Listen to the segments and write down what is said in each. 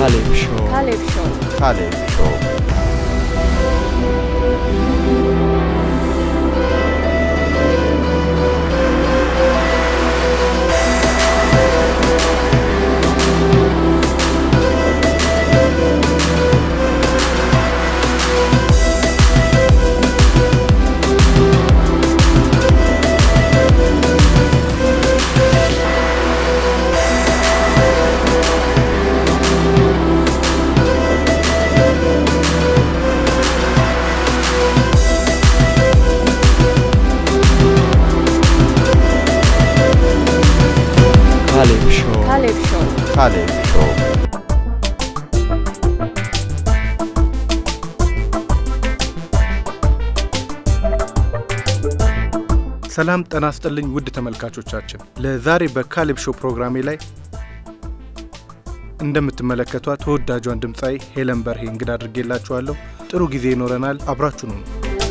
ካሌብ ሾው ካሌብ ሾው ካሌብ ሾው ካሌብ ሾው ካሌብ ሾው ካሌብ ሾው ሰላም ጤና ይስጥልኝ ውድ ተመልካቾቻችን፣ ለዛሬ በካሌብ ሾው ፕሮግራሜ ላይ እንደምትመለከቷት ተወዳጇን ድምፃዊ ሄለን በርሄ እንግዳ አድርጌላችኋለሁ። ጥሩ ጊዜ ይኖረናል። አብራችሁ ነው።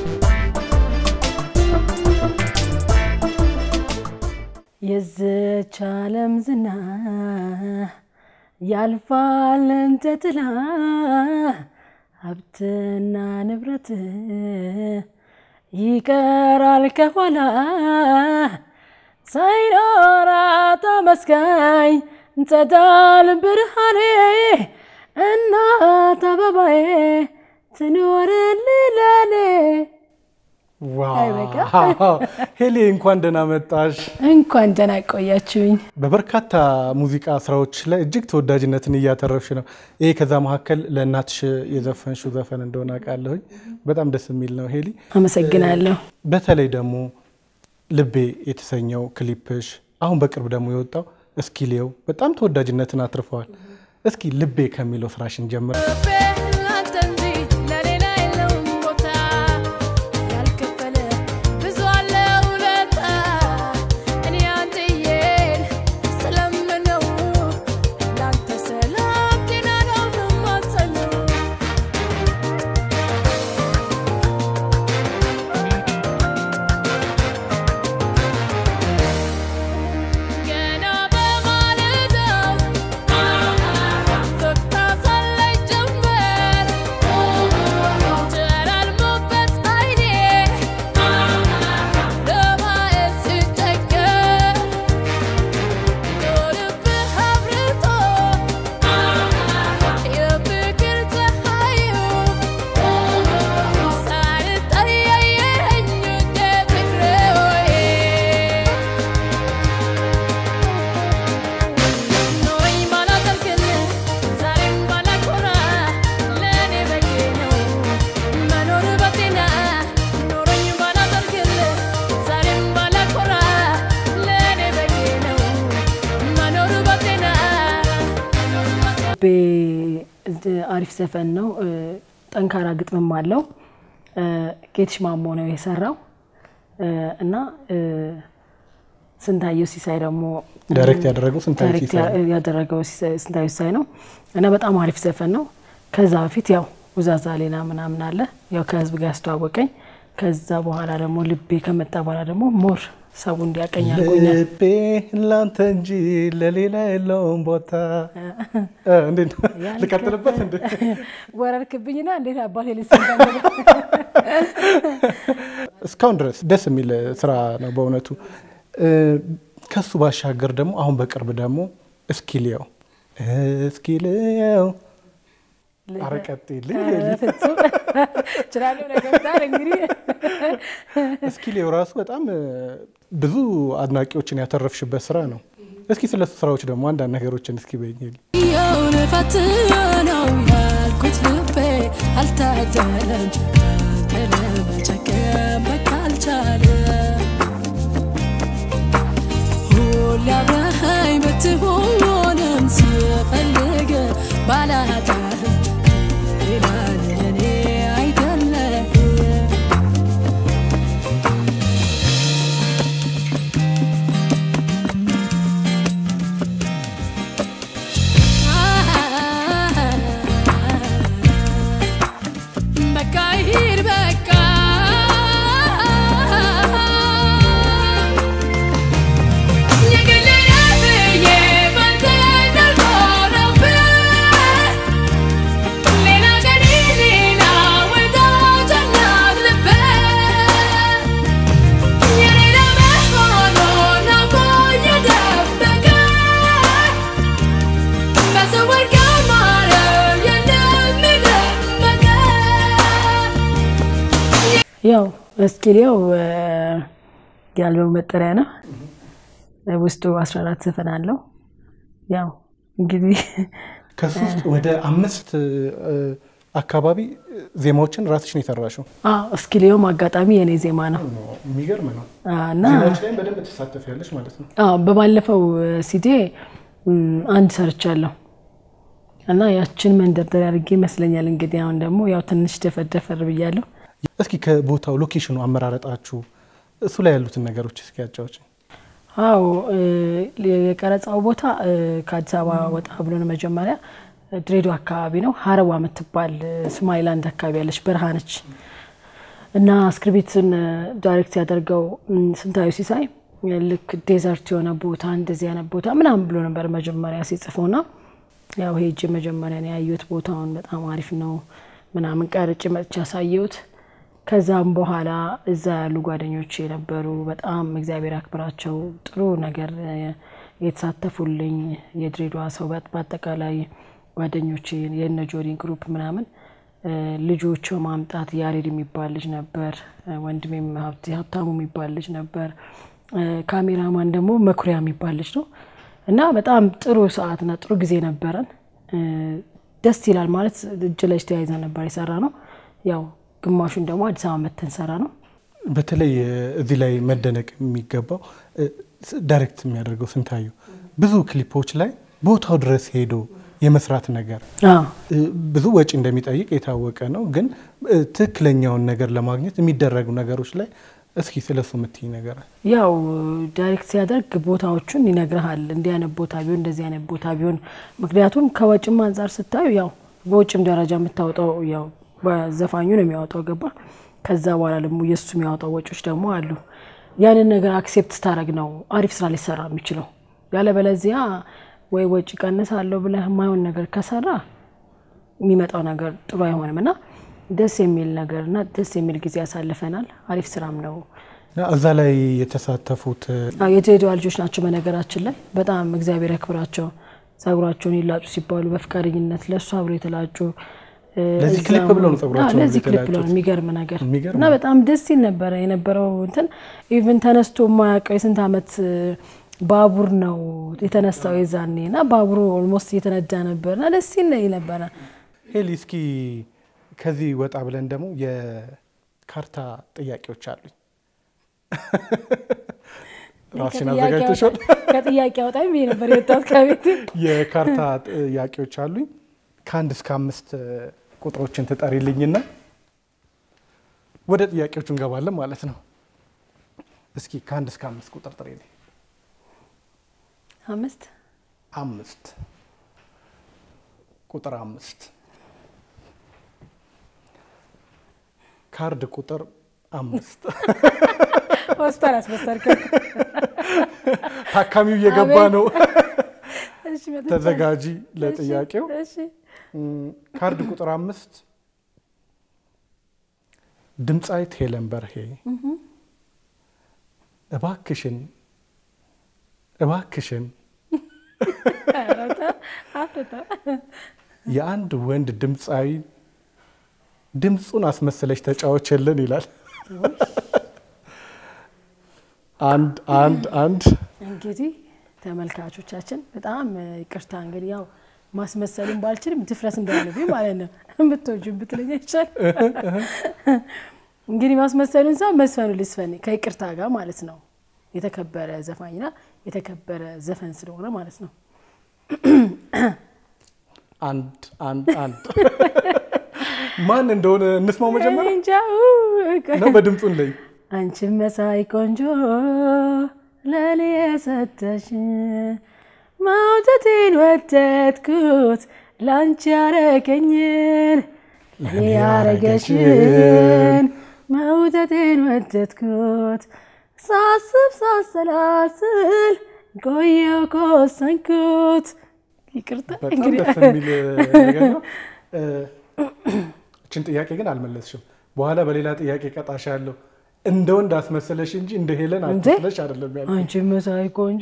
የዝች ዓለም ዝና ያልፋል እንደ ጥላ ሀብትና ንብረት ይቀራል ከኋላ ሳይኖራት አመስጋኝ ጸዳል ብርሃኔ እናት አበባዬ ትኖርልኝ ለኔ ዋው ሄሌ እንኳን ደህና መጣሽ። እንኳን ደህና ቆያችሁኝ። በበርካታ ሙዚቃ ስራዎች ላይ እጅግ ተወዳጅነትን እያተረፍሽ ነው። ይሄ ከዛ መካከል ለእናትሽ የዘፈንሽው ዘፈን እንደሆነ አውቃለሁኝ። በጣም ደስ የሚል ነው ሄሊ። አመሰግናለሁ። በተለይ ደግሞ ልቤ የተሰኘው ክሊፕሽ አሁን በቅርብ ደግሞ የወጣው እስኪሌው በጣም ተወዳጅነትን አትርፈዋል። እስኪ ልቤ ከሚለው ስራሽን ጀምር። ልቤ አሪፍ ዘፈን ነው። ጠንካራ ግጥምም አለው። ጌትሽ ማሞ ነው የሰራው እና ስንታየው ሲሳይ ደግሞ ዳይሬክት ያደረገው ስንታየው ዳይሬክት ሲሳይ ነው። ያደረገው ሲሳይ- ስንታየው ሲሳይ ነው እና በጣም አሪፍ ዘፈን ነው። ከዛ በፊት ያው ውዛዛ ሌላ ምናምን አለ ያው ከህዝብ ጋር ያስተዋወቀኝ። ከዛ በኋላ ደግሞ ልቤ ከመጣ በኋላ ደግሞ ሞር ሰው እንዲያቀኝ አድርጎኛል። ልቤ ላንተ እንጂ ለሌላ የለውም ቦታ። እንዴት ነው? ልቀጥልበት እንዴ? ወረርክብኝና እንዴት አባቴ ልስ እስካሁን ድረስ ደስ የሚል ስራ ነው በእውነቱ። እ፣ ከሱ ባሻገር ደግሞ አሁን በቅርብ ደግሞ እስኪልየው እስኪልየው አረቀጤልኝ ፍጹም ችላለሁ ነገርታል እንግዲህ እስኪልየው ራሱ በጣም እ፣ ብዙ አድናቂዎችን ያተረፍሽበት ስራ ነው። እስኪ ስለሱ ስራዎች ደግሞ አንዳንድ ነገሮችን እስኪ በይኝ። የውን ፈትነው ያልኩት ልቤ አልታደለም ለመጨከም በቃ አልቻለም ሁሌ አብረኸኝ ብትሆንም ስፈልግ ባላጣህም ሌላ ለእኔ አይደለም በቃ ይሂድ በቃ የግሌ ነህ ብዬ ባንተ እንዳልኖርብህ ያው እስኪሊያው የአልበሙ መጠሪያ ነው። ውስጡ 14 ዘፈን አለው። ያው እንግዲህ ከሱ ውስጥ ወደ አምስት እ፣ አካባቢ ዜማዎችን ራስሽን የሰራሽው አዎ እስኪሊያውም አጋጣሚ የኔ ዜማ ነው የሚገርም ነው። አ፣ እና ዜማዎች ላይም በደንብ ትሳተፊያለሽ ማለት ነው። አዎ በባለፈው ሲዲ አንድ ሰርቻለሁ እና ያችን መንደርደሪያ አድርጌ ይመስለኛል እንግዲህ አሁን ደግሞ ያው ትንሽ ደፈደፈር ብያለሁ። እስኪ ከቦታው ሎኬሽኑ አመራረጣችሁ እሱ ላይ ያሉትን ነገሮች እስኪ ያጫዎች። አዎ እ፣ የቀረጻው ቦታ እ፣ ከአዲስ አበባ ወጣ ብሎ ነው። መጀመሪያ ድሬዳዋ አካባቢ ነው። ሀረዋ የምትባል እ፣ ሶማሊላንድ አካባቢ ያለች በረሃ ነች እና ስክሪፕቱን እ፣ ዳይሬክት ያደርገው እ፣ ስንታዩ ሲሳይ እ፣ ልክ ዴዘርት የሆነ ቦታ እንደዚህ አይነት ቦታ ምናምን ብሎ ነበር መጀመሪያ ሲጽፈውና ያው ሄጅ መጀመሪያ ነው ያየሁት። ቦታውን በጣም አሪፍ ነው ምናምን ቀርጬ መጥቼ ያሳየሁት። ከዛም በኋላ እዛ ያሉ ጓደኞች የነበሩ በጣም እግዚአብሔር ያክብራቸው ጥሩ ነገር እ፣ የተሳተፉልኝ የድሬዳዋ ሰው በ- በአጠቃላይ ጓደኞች የነ ጆሪን ግሩፕ ምናምን እ፣ ልጆች ማምጣት ያሬድ የሚባል ልጅ ነበር። እ፣ ወንድሜም ሀብት- ሀብታሙ የሚባል ልጅ ነበር። እ፣ ካሜራማን ደግሞ መኩሪያ የሚባል ልጅ ነው እና በጣም ጥሩ ሰዓትና ጥሩ ጊዜ ነበረን። እ፣ ደስ ይላል ማለት እጅ ለእጅ ተያይዘን ነበር የሰራ ነው። ያው ግማሹን ደግሞ አዲስ አበባ መተን ሰራ ነው። በተለይ እ፣ እዚህ ላይ መደነቅ የሚገባው እ፣ ስ- ዳይሬክት የሚያደርገው ስንታዩ ብዙ ክሊፖች ላይ ቦታው ድረስ ሄዶ የመስራት ነገር አዎ እ፣ ብዙ ወጪ እንደሚጠይቅ የታወቀ ነው። ግን እ፣ ትክክለኛውን ነገር ለማግኘት የሚደረጉ ነገሮች ላይ እስኪ ስለሱ የምትይ ነገር ያው ዳይሬክት ሲያደርግ ቦታዎቹን ይነግርሃል። እንዲህ አይነት ቦታ ቢሆን እንደዚህ አይነት ቦታ ቢሆን፣ ምክንያቱም ከወጭም አንጻር ስታዩ ያው በውጭም ደረጃ የምታወጣው ያው በዘፋኙ ነው የሚያወጣው ገባ። ከዛ በኋላ ደግሞ የእሱ የሚያወጣው ወጮች ደግሞ አሉ። ያንን ነገር አክሴፕት ስታደረግ ነው አሪፍ ስራ ሊሰራ የሚችለው። ያለበለዚያ ወይ ወጪ ቀንሳለሁ ብለህ የማይሆን ነገር ከሰራ የሚመጣው ነገር ጥሩ አይሆንም እና ደስ የሚል ነገር እና ደስ የሚል ጊዜ ያሳልፈናል። አሪፍ ስራም ነው። እና እዛ ላይ የተሳተፉት እ፣ አዎ የድሬዳዋ ልጆች ናቸው። በነገራችን ላይ በጣም እግዚአብሔር ያክብራቸው። ጸጉራቸውን ይላጩ ሲባሉ በፍቃደኝነት ለእሱ አብሮ የተላጩ እ፣ ለዚህ እዛም- ክሊፕ ብለው ነው ጸጉራቸውን አዎ፣ ለዚህ ክሊፕ የተላጩት? ብለው ነው። የሚገርም ነገር የሚገርም እና በጣም ደስ ይል ነበረ የነበረው እንትን ኢቭን ተነስቶ የማያውቀው የስንት ዓመት እ፣ ባቡር ነው የተነሳው የዛኔ እና ባቡሩ ኦልሞስት እየተነዳ ነበር እና ደስ ይል ነበረ። ሄሊ እስኪ ከዚህ ወጣ ብለን ደግሞ የካርታ ጥያቄዎች አሉኝ። ራስሽን ከጥያቄ አዘጋጅተሻል? አውጣ- ከጥያቄ አውጣኝ ብዬ ነበር የወጣሁት ከቤት የካርታ ጥያቄዎች አሉኝ። ከአንድ እስከ አምስት እ፣ ቁጥሮችን ትጠሪልኝና ወደ ጥያቄዎቹ እንገባለን ማለት ነው። እስኪ ከአንድ እስከ አምስት ቁጥር ጥሪልኝ። አምስት አምስት ቁጥር አምስት ካርድ ቁጥር አምስት ሆስፒታል አስመሰልከ ታካሚው እየገባ አቤት። ነው። እሺ፣ መጥቻለሁ። ተዘጋጂ ለጥያቄው። እሺ፣ እም፣ ካርድ ቁጥር አምስት ድምፃዊት ሄለን በርሄ እባክሽን እባክሽን አፍርታ የአንድ ወንድ ድምፃዊ ድምፁን አስመስለሽ ተጫወችልን ይላል። አንድ አንድ አንድ እንግዲህ ተመልካቾቻችን በጣም ይቅርታ እንግዲህ ያው ማስመሰሉን ባልችልም ድፍረት እንዳለብኝ ማለት ነው። ብትወጁ ብትለኝ ይቻል እንግዲህ ማስመሰሉን ሰው መስፈኑ ልስፈን ከይቅርታ ጋር ማለት ነው። የተከበረ ዘፋኝና የተከበረ ዘፈን ስለሆነ ማለት ነው። አንድ አንድ አንድ ማን እንደሆነ እንስማው መጀመሪያ እንጃ ነው በድምፁን ላይ አንቺን መሳይ ቆንጆ ለኔ የሰጠሽ መውደቴን ወደድኩት ላንቺ ያረገኝን ለኔ ያረገሽን መውደቴን ወደድኩት ሳስብ ሳሰላስል ቆየው ከወሰንኩት። ይቅርታ በጣም እንግዲህ ደስ የሚል ነገር ነው። እ፣ እችን ጥያቄ ግን አልመለስሽም። በኋላ በሌላ ጥያቄ ቀጣሽ ያለው እንደ ወንድ አስመሰለሽ እንጂ እንደ ሄለን እንዴ? አስመስለሽ አይደለም ያልኩት። አንቺ መሳይ ቆንጆ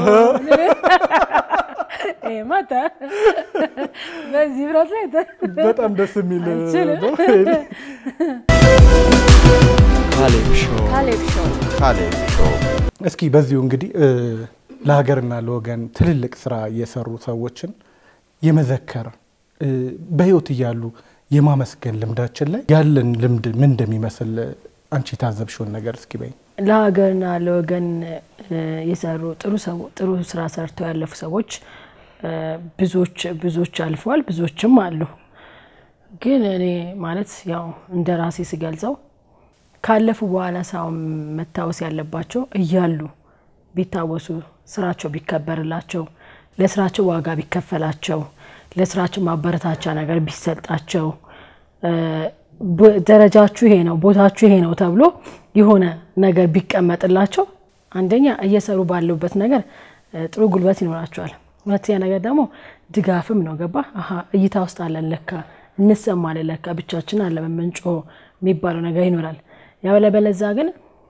ማታ በዚህ ብረት ላይ ተ- በጣም ደስ የሚል አልችልም። ነው። ካሌብ ሾው ካሌብ ሾው ካሌብ ሾው እስኪ በዚሁ እንግዲህ እ፣ ለሀገርና ለወገን ትልልቅ ስራ የሰሩ ሰዎችን የመዘከር እ፣ በህይወት እያሉ የማመስገን ልምዳችን ላይ ያለን ልምድ ምን እንደሚመስል አንቺ የታዘብሽውን ነገር እስኪ በይ። ለሀገርና ለወገን እ፣ የሰሩ ጥሩ ሰው ጥሩ ስራ ሰርተው ያለፉ ሰዎች እ፣ ብዙዎች ብዙዎች አልፈዋል፣ ብዙዎችም አሉ። ግን እኔ ማለት ያው እንደ ራሴ ስገልጸው ካለፉ በኋላ ሳይሆን መታወስ ያለባቸው እያሉ ቢታወሱ፣ ስራቸው ቢከበርላቸው፣ ለስራቸው ዋጋ ቢከፈላቸው፣ ለስራቸው ማበረታቻ ነገር ቢሰጣቸው እ፣ ቦ- ደረጃችሁ ይሄ ነው፣ ቦታችሁ ይሄ ነው ተብሎ የሆነ ነገር ቢቀመጥላቸው አንደኛ እየሰሩ ባሉበት ነገር እ፣ ጥሩ ጉልበት ይኖራቸዋል። ሁለተኛ ነገር ደግሞ ድጋፍም ነው። ገባ አሀ እይታ ውስጥ አለን ለካ እንሰማለን ለካ ብቻችን አለ ምንጮ የሚባለው ነገር ይኖራል። ያበለበለዛ ግን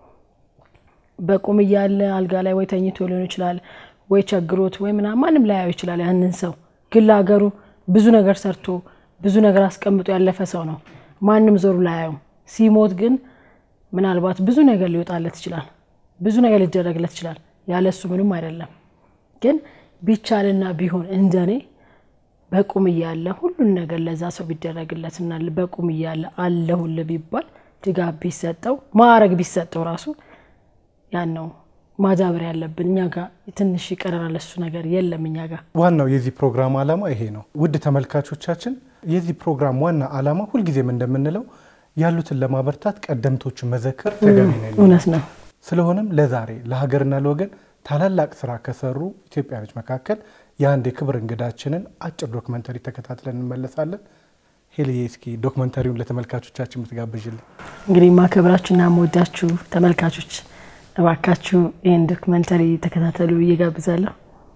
በቁም እያለ አልጋ ላይ ወይ ተኝቶ ሊሆን ይችላል ወይ ቸግሮት ወይ ምናምን ማንም ላያየው ይችላል ያንን ሰው ግን ለሀገሩ ብዙ ነገር ሰርቶ ብዙ ነገር አስቀምጦ ያለፈ ሰው ነው። ማንም ዞሩ ላያየውም። ሲሞት ግን ምናልባት ብዙ ነገር ሊወጣለት ይችላል፣ ብዙ ነገር ሊደረግለት ይችላል። ያለሱ ምንም አይደለም። ግን ቢቻልና ቢሆን እንደኔ በቁም እያለ ሁሉን ነገር ለዛ ሰው ቢደረግለትና በቁም እያለ አለሁልህ ቢባል ድጋፍ ቢሰጠው ማዕረግ ቢሰጠው ራሱ ያን ነው ማዳበር ያለብን። እኛ ጋር ትንሽ ይቀረናል፣ እሱ ነገር የለም እኛ ጋር። ዋናው የዚህ ፕሮግራም ዓላማ ይሄ ነው። ውድ ተመልካቾቻችን የዚህ ፕሮግራም ዋና ዓላማ ሁልጊዜም እንደምንለው ያሉትን ለማበርታት ቀደምቶችን መዘከር ተገቢ ነው። እውነት ነው። ስለሆነም ለዛሬ ለሀገርና ለወገን ታላላቅ ስራ ከሰሩ ኢትዮጵያኖች መካከል የአንድ የክብር እንግዳችንን አጭር ዶክመንተሪ ተከታትለን እንመለሳለን። ሄልዬ እስኪ ዶክመንተሪውን ለተመልካቾቻችን የምትጋብዥልን። እንግዲህ ማከብራችሁና መወዳችሁ ተመልካቾች እባካችሁ ይህን ዶክመንተሪ ተከታተሉ ብዬ ጋብዛለሁ።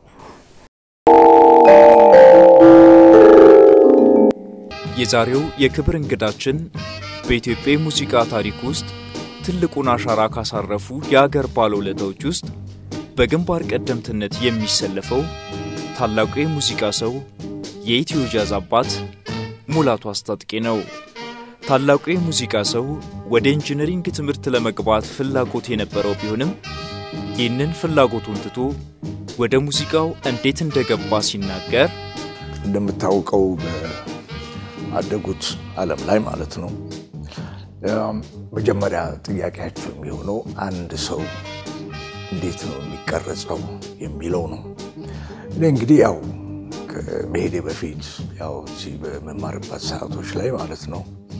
የዛሬው የክብር እንግዳችን በኢትዮጵያ የሙዚቃ ታሪክ ውስጥ ትልቁን አሻራ ካሳረፉ የአገር ባለውለታዎች ውስጥ በግንባር ቀደምትነት የሚሰለፈው ታላቁ የሙዚቃ ሰው የኢትዮ ጃዝ አባት ሙላቱ አስታጥቄ ነው። ታላቁ የሙዚቃ ሰው ወደ ኢንጂነሪንግ ትምህርት ለመግባት ፍላጎት የነበረው ቢሆንም ይህንን ፍላጎቱን ትቶ ወደ ሙዚቃው እንዴት እንደገባ ሲናገር እንደምታውቀው በአደጉት ዓለም ላይ ማለት ነው ያም መጀመሪያ ጥያቄያቸው የሚሆነው አንድ ሰው እንዴት ነው የሚቀረጸው የሚለው ነው። እኔ እንግዲህ ያው ከመሄዴ በፊት ያው እዚህ በመማርባት ሰዓቶች ላይ ማለት ነው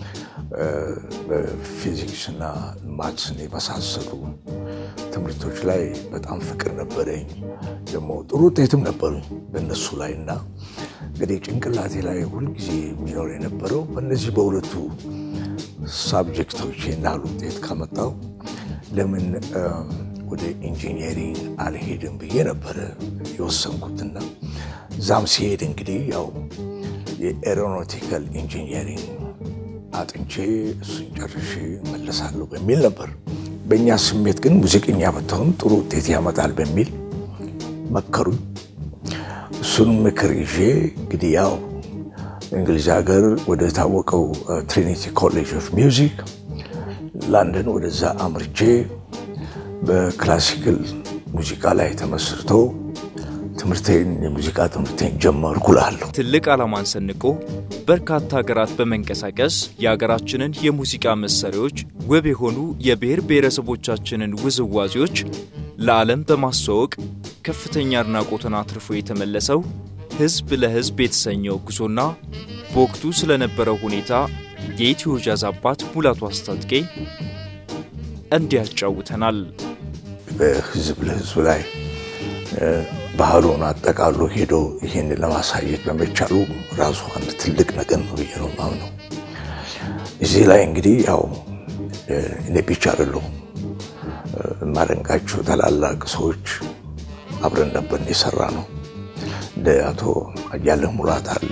በፊዚክስና ማትስን የመሳሰሉ ትምህርቶች ላይ በጣም ፍቅር ነበረኝ። ደግሞ ጥሩ ውጤትም ነበሩኝ በእነሱ ላይ እና እንግዲህ ጭንቅላቴ ላይ ሁልጊዜ የሚኖር የነበረው በእነዚህ በሁለቱ ሳብጀክቶች ናል ውጤት ካመጣው ለምን ወደ ኢንጂኒየሪንግ አልሄድም ብዬ ነበረ የወሰንኩትና እዛም ሲሄድ እንግዲህ ያው የኤሮኖቲካል ኢንጂኒየሪንግ አጥንቼ እሱን ጨርሼ መለሳለሁ በሚል ነበር። በእኛ ስሜት ግን ሙዚቀኛ ብትሆን ጥሩ ውጤት ያመጣል በሚል መከሩኝ። እሱን ምክር ይዤ እንግዲህ ያው እንግሊዝ ሀገር ወደ ታወቀው ትሪኒቲ ኮሌጅ ኦፍ ሚውዚክ ላንደን ወደዛ አምርቼ በክላሲካል ሙዚቃ ላይ ተመስርቶ ትምህርቴን የሙዚቃ ትምህርቴን ጀመርኩ እላለሁ። ትልቅ ዓላማን ሰንቆ በርካታ ሀገራት በመንቀሳቀስ የሀገራችንን የሙዚቃ መሳሪያዎች ውብ የሆኑ የብሔር ብሔረሰቦቻችንን ውዝዋዜዎች ለዓለም በማስተዋወቅ ከፍተኛ አድናቆትን አትርፎ የተመለሰው ሕዝብ ለሕዝብ የተሰኘው ጉዞና በወቅቱ ስለነበረው ሁኔታ የኢትዮ ጃዝ አባት ሙላቱ አስታጥቄ እንዲህ ያጫውተናል። በህዝብ ለህዝብ ላይ ባህሉን አጠቃሎ ሄዶ ይህን ለማሳየት በመቻሉ ራሱ አንድ ትልቅ ነገር ነው ብዬ ነው የማምነው። እዚህ ላይ እንግዲህ ያው እኔ ብቻ አይደለሁም የማደንቃቸው ታላላቅ ሰዎች አብረን ነበር የሰራ ነው። እንደ አቶ አያሌው ሙላት አለ፣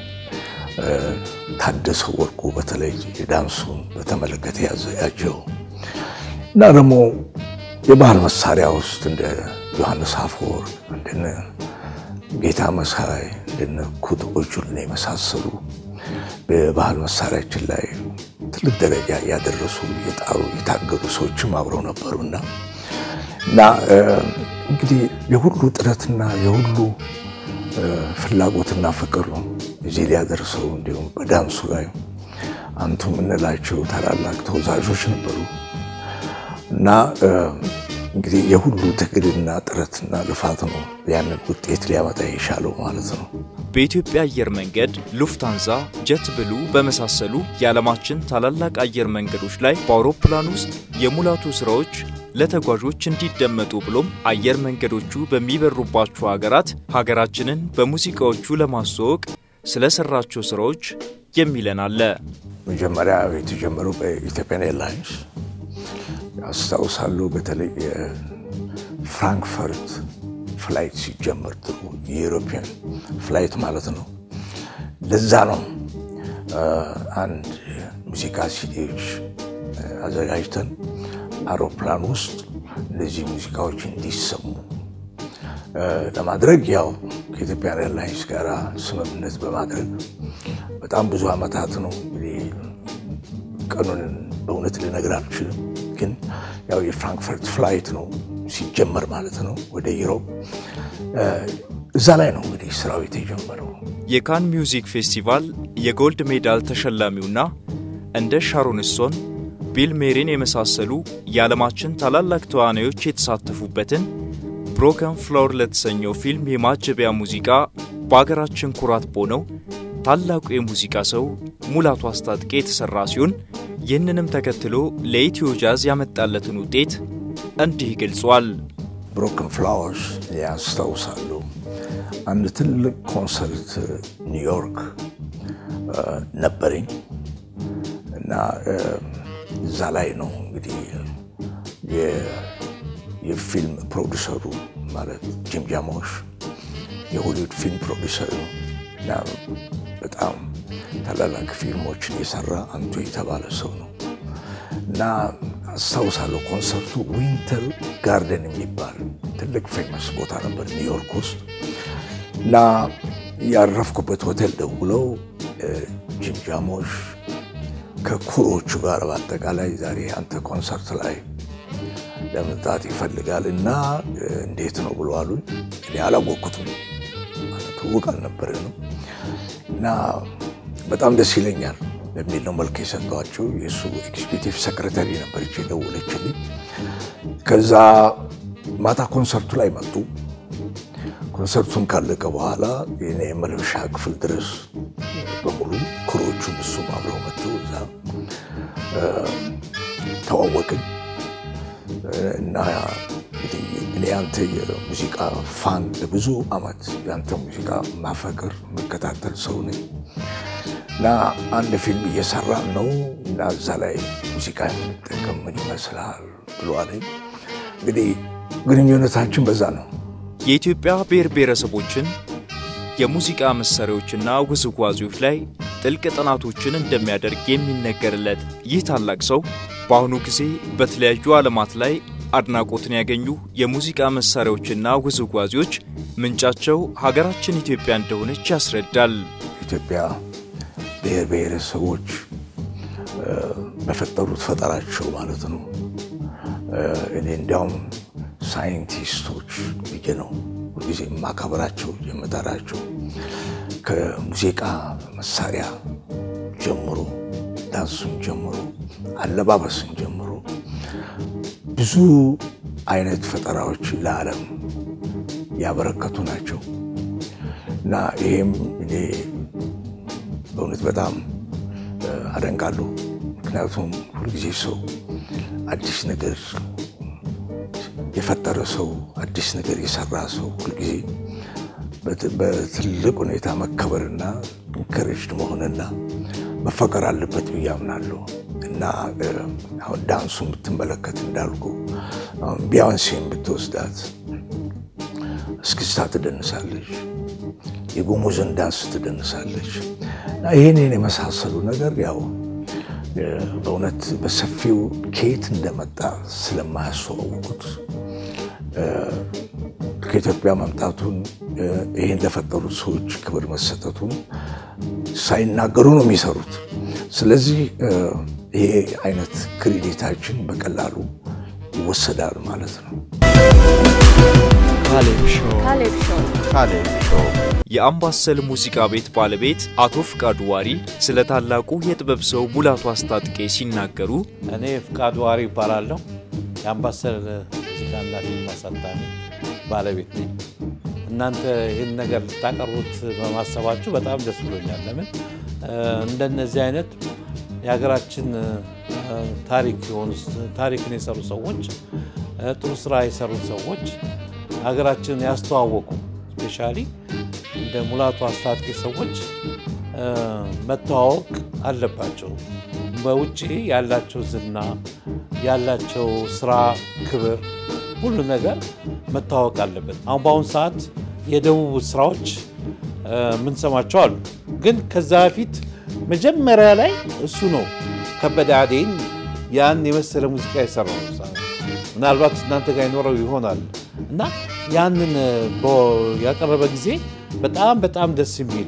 ታደሰ ወርቁ በተለይ የዳንሱን በተመለከተ ያዘጋጀው እና ደግሞ የባህል መሳሪያ ውስጥ እንደ ዮሐንስ አፈወርቅ እንደነ ጌታ መሳይ እንደነ ኩት ኦጁልን የመሳሰሉ በባህል መሳሪያችን ላይ ትልቅ ደረጃ ያደረሱ የጣሩ የታገሉ ሰዎችም አብረው ነበሩና እና እንግዲህ የሁሉ ጥረትና የሁሉ ፍላጎትና ፍቅር ነው እዚህ ሊያደርሰው እንዲሁም በዳንሱ ላይ አንቱ የምንላቸው ታላላቅ ተወዛዦች ነበሩ እና እንግዲህ የሁሉ ትግልና ጥረትና ልፋት ነው ያንን ውጤት ሊያመጣ የቻለው ማለት ነው። በኢትዮጵያ አየር መንገድ ሉፍታንዛ፣ ጀት ብሉ በመሳሰሉ የዓለማችን ታላላቅ አየር መንገዶች ላይ በአውሮፕላን ውስጥ የሙላቱ ስራዎች ለተጓዦች እንዲደመጡ ብሎም አየር መንገዶቹ በሚበሩባቸው ሀገራት ሀገራችንን በሙዚቃዎቹ ለማስተዋወቅ ስለሰራቸው ስራዎች የሚለን አለ። መጀመሪያ የተጀመረው በኢትዮጵያን ኤርላይንስ አስታውሳለሁ። በተለይ የፍራንክፈርት ፍላይት ሲጀመር ጥሩ የዩሮፒያን ፍላይት ማለት ነው። ለዛ ነው አንድ ሙዚቃ ሲዲዎች አዘጋጅተን አውሮፕላን ውስጥ እነዚህ ሙዚቃዎች እንዲሰሙ ለማድረግ ያው ከኢትዮጵያን ኤርላይንስ ጋር ስምምነት በማድረግ በጣም ብዙ ዓመታት ነው እንግዲህ ቀኑን በእውነት ልነግር አልችልም፣ ግን ያው የፍራንክፈርት ፍላይት ነው ሲጀመር ማለት ነው ወደ ዩሮፕ። እዛ ላይ ነው እንግዲህ ስራው የተጀመረው። የካን ሚውዚክ ፌስቲቫል የጎልድ ሜዳል ተሸላሚውና እንደ ሻሮን ስቶን፣ ቢል ሜሪን የመሳሰሉ የዓለማችን ታላላቅ ተዋናዮች የተሳተፉበትን ብሮከን ፍሎር ለተሰኘው ፊልም የማጀቢያ ሙዚቃ በአገራችን ኩራት በሆነው ታላቁ የሙዚቃ ሰው ሙላቱ አስታጥቄ የተሠራ ሲሆን ይህንንም ተከትሎ ለኢትዮ ጃዝ ያመጣለትን ውጤት እንዲህ ገልጿል። ብሮከን ፍላወርስ ያስታውሳሉ። አንድ ትልቅ ኮንሰርት ኒውዮርክ ነበረኝ እና እዛ ላይ ነው እንግዲህ የፊልም ፕሮዲሰሩ ማለት ጂም ጃሞሽ የሆሊውድ ፊልም ፕሮዲሰር ነው እና በጣም ታላላቅ ፊልሞችን የሰራ አንቱ የተባለ ሰው ነው እና አስታውሳለሁ ኮንሰርቱ ዊንተር ጋርደን የሚባል ትልቅ ፌመስ ቦታ ነበር ኒውዮርክ ውስጥ እና ያረፍኩበት ሆቴል ደውለው ጂም ጃሞሽ ከኩሮቹ ጋር በአጠቃላይ ዛሬ አንተ ኮንሰርት ላይ ለመምጣት ይፈልጋል እና እንዴት ነው ብሎ አሉኝ። እኔ አላወቅኩትም፣ ትውቅ አልነበረ ነው እና በጣም ደስ ይለኛል በሚል ነው መልክ የሰጠኋቸው። የእሱ ኤግዚኪቲቭ ሰክሬታሪ ነበረች የደወለችልኝ። ከዛ ማታ ኮንሰርቱ ላይ መጡ። ኮንሰርቱን ካለቀ በኋላ የኔ መልበሻ ክፍል ድረስ በሙሉ ክሮቹም እሱም አብረው መጥተው እዛ ተዋወቅን እና እንግዲህ እኔ ያንተ የሙዚቃ ፋን ለብዙ ዓመት ያንተ ሙዚቃ ማፈቅር መከታተል ሰው ነኝ እና አንድ ፊልም እየሰራን ነው እና እዛ ላይ ሙዚቃ የምንጠቀም ምን ይመስልሃል ብሎ አለኝ። እንግዲህ ግንኙነታችን በዛ ነው። የኢትዮጵያ ብሔር ብሔረሰቦችን የሙዚቃ መሳሪያዎችና ውዝዋዜዎች ላይ ጥልቅ ጥናቶችን እንደሚያደርግ የሚነገርለት ይህ ታላቅ ሰው በአሁኑ ጊዜ በተለያዩ ዓለማት ላይ አድናቆትን ያገኙ የሙዚቃ መሳሪያዎችና ውዝዋዜዎች ምንጫቸው ሀገራችን ኢትዮጵያ እንደሆነች ያስረዳል። ኢትዮጵያ ብሔር ብሔረሰቦች በፈጠሩት ፈጠራቸው ማለት ነው። እኔ እንዲያውም ሳይንቲስቶች ብዬ ነው ሁልጊዜ የማከብራቸው የምጠራቸው። ከሙዚቃ መሳሪያ ጀምሮ ዳንሱን ጀምሮ አለባበስን ጀምሮ ብዙ አይነት ፈጠራዎች ለዓለም ያበረከቱ ናቸው እና ይሄም እኔ በእውነት በጣም አደንቃለሁ። ምክንያቱም ሁልጊዜ ሰው አዲስ ነገር የፈጠረ ሰው አዲስ ነገር የሰራ ሰው ሁልጊዜ በትልቅ ሁኔታ መከበርና ኢንከሬጅድ መሆንና መፈቀር አለበት ብዬ አምናለሁ እና አሁን ዳንሱ ብትመለከት እንዳልኩ አሁን ቢያንሴን ብትወስዳት እስክስታ ትደንሳለች፣ የጉሙዝን ዳንስ ትደንሳለች። እና ይህንን የመሳሰሉ ነገር ያው በእውነት በሰፊው ከየት እንደመጣ ስለማያስተዋውቁት ከኢትዮጵያ መምጣቱን እ፣ ይህን ለፈጠሩት ሰዎች ክብር መሰጠቱን ሳይናገሩ ነው የሚሰሩት። ስለዚህ እ፣ ይሄ አይነት ክሬዲታችን በቀላሉ ይወሰዳል ማለት ነው። ካሌብ ሾው ካሌብ ሾው የአምባሰል ሙዚቃ ቤት ባለቤት አቶ ፍቃዱ ዋሪ ስለ ታላቁ የጥበብ ሰው ሙላቱ አስታጥቄ ሲናገሩ እኔ ፍቃዱ ዋሪ ይባላለሁ። የአምባሰል ሙዚቃና ፊልም አሳታሚ ባለቤት ነኝ። እናንተ ይህን ነገር ልታቀርቡት በማሰባችሁ በጣም ደስ ብሎኛል። ለምን እ፣ እንደነዚህ አይነት የሀገራችን እ፣ ታሪክ የሆኑ ታሪክን የሰሩ ሰዎች እ፣ ጥሩ ስራ የሰሩ ሰዎች ሀገራችንን ያስተዋወቁ ስፔሻሊ እንደ ሙላቱ አስታጥቄ ሰዎች እ፣ መተዋወቅ አለባቸው። በውጭ ያላቸው ዝና ያላቸው ስራ፣ ክብር፣ ሁሉ ነገር መታወቅ አለበት። አሁን በአሁኑ ሰዓት የደቡብ ስራዎች እ፣ የምንሰማቸው አሉ። ግን ከዛ በፊት መጀመሪያ ላይ እሱ ነው ከበደ አዴን ያን የመሰለ ሙዚቃ የሰራው ምናልባት እናንተ ጋር ይኖረው ይሆናል እና ያንን እ፣ በ- ያቀረበ ጊዜ በጣም በጣም ደስ የሚል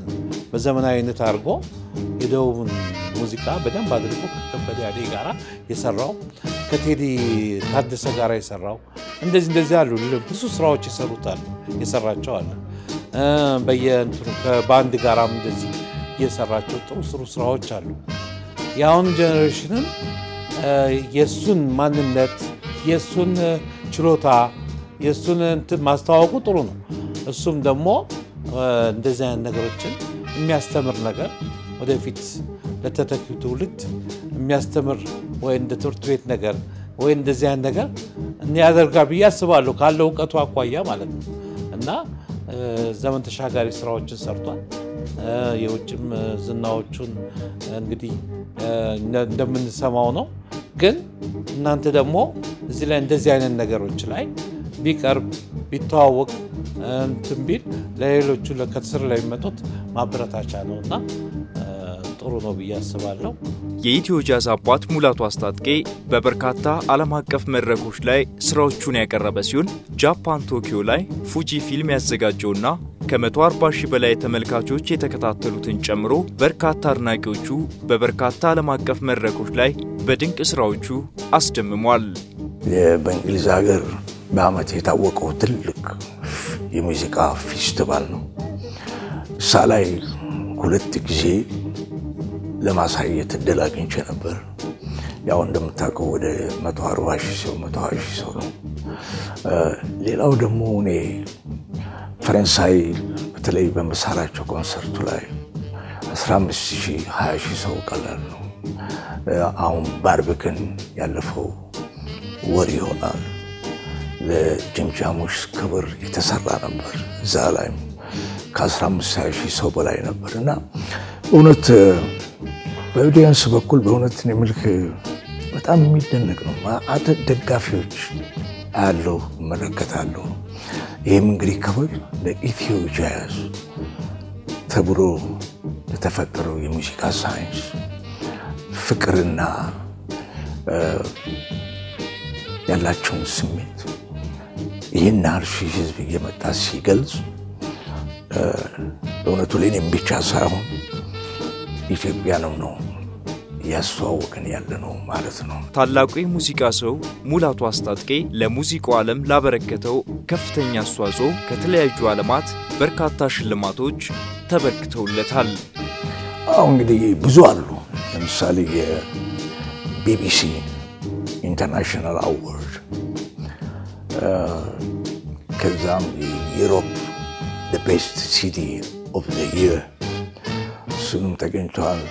በዘመናዊነት አድርጎ የደቡብን ሙዚቃ በደንብ አድርጎ ከከበደ አዴ ጋራ የሰራው ከቴዲ ታደሰ ጋር የሰራው እንደዚህ እንደዚህ አሉ። ብዙ ስራዎች የሰሩት አሉ የሰራቸው አለ እ፣ በየእንትኑ ከባንድ ጋራም እንደዚህ የሰራቸው ጥሩ ጥሩ ስራዎች አሉ። የአሁኑ ጀኔሬሽንን እ፣ የእሱን ማንነት የእሱን እ፣ ችሎታ የእሱን እንትን ማስተዋወቁ ጥሩ ነው። እሱም ደግሞ እ፣ እንደዚህ አይነት ነገሮችን የሚያስተምር ነገር ወደፊት ለተተኪው ትውልድ የሚያስተምር ወይ እንደ ትምህርት ቤት ነገር ወይ እንደዚህ አይነት ነገር ያደርጋል ብዬ አስባለሁ ካለው እውቀቱ አኳያ ማለት ነው እና እ፣ ዘመን ተሻጋሪ ስራዎችን ሰርቷል። እ፣ የውጭም እ፣ ዝናዎቹን እንግዲህ እ፣ እንደ- እንደምንሰማው ነው። ግን እናንተ ደግሞ እዚህ ላይ እንደዚህ አይነት ነገሮች ላይ ቢቀርብ ቢተዋወቅ እ፣ እንትን ቢል ለሌሎቹ ከስር ለሚመጡት ማበረታቻ ነው እና እ፣ ጥሩ ነው ብዬ አስባለሁ። የኢትዮ ጃዝ አባት ሙላቱ አስታጥቄ በበርካታ ዓለም አቀፍ መድረኮች ላይ ስራዎቹን ያቀረበ ሲሆን ጃፓን ቶኪዮ ላይ ፉጂ ፊልም ያዘጋጀውና ከ140 ሺህ በላይ ተመልካቾች የተከታተሉትን ጨምሮ በርካታ አድናቂዎቹ በበርካታ ዓለም አቀፍ መድረኮች ላይ በድንቅ ስራዎቹ አስደምሟል። በእንግሊዝ ሀገር በአመት የታወቀው ትልቅ የሙዚቃ ፌስቲቫል ነው። እሳ ላይ ሁለት ጊዜ ለማሳየት እድል አግኝቼ ነበር። ያው እንደምታውቀው ወደ 140 ሺህ ሰው 120 ሺህ ሰው ነው። እ፣ ሌላው ደግሞ እኔ ፈረንሳይ በተለይ በምሰራቸው ኮንሰርቱ ላይ 15 ሺህ 20 ሺህ ሰው ቀላል ነው። እ፣ አሁን ባርብክን ያለፈው ወር ይሆናል ለጅምጃሞች ክብር የተሰራ ነበር። እዛ ላይም ከ15 ሺህ ሰው በላይ ነበር እና እውነት በኦዲየንስ በኩል በእውነት እኔ የምልህ በጣም የሚደነቅ ነው። ማአት ደጋፊዎች አለው እመለከታለሁ። ይህም እንግዲህ ክብር ለኢትዮ ጃዝ ተብሎ ለተፈጠረው የሙዚቃ ሳይንስ ፍቅርና እ፣ ያላቸውን ስሜት ይህን ያህል ሺህ ህዝብ እየመጣ ሲገልጽ እ፣ በእውነቱ ለእኔም ብቻ ሳይሆን ኢትዮጵያንም ነው እያስተዋወቅን ያለ ነው ማለት ነው። ታላቁ የሙዚቃ ሰው ሙላቱ አስታጥቄ ለሙዚቃው ዓለም ላበረከተው ከፍተኛ አስተዋጽኦ ከተለያዩ ዓለማት በርካታ ሽልማቶች ተበርክተውለታል። አሁ እንግዲህ ብዙ አሉ። ለምሳሌ የቢቢሲ ኢንተርናሽናል አዋርድ ከዛም የዩሮፕ ቤስት ሲቲ ኦፍ ዘ ይር እሱንም ተገኝተዋል።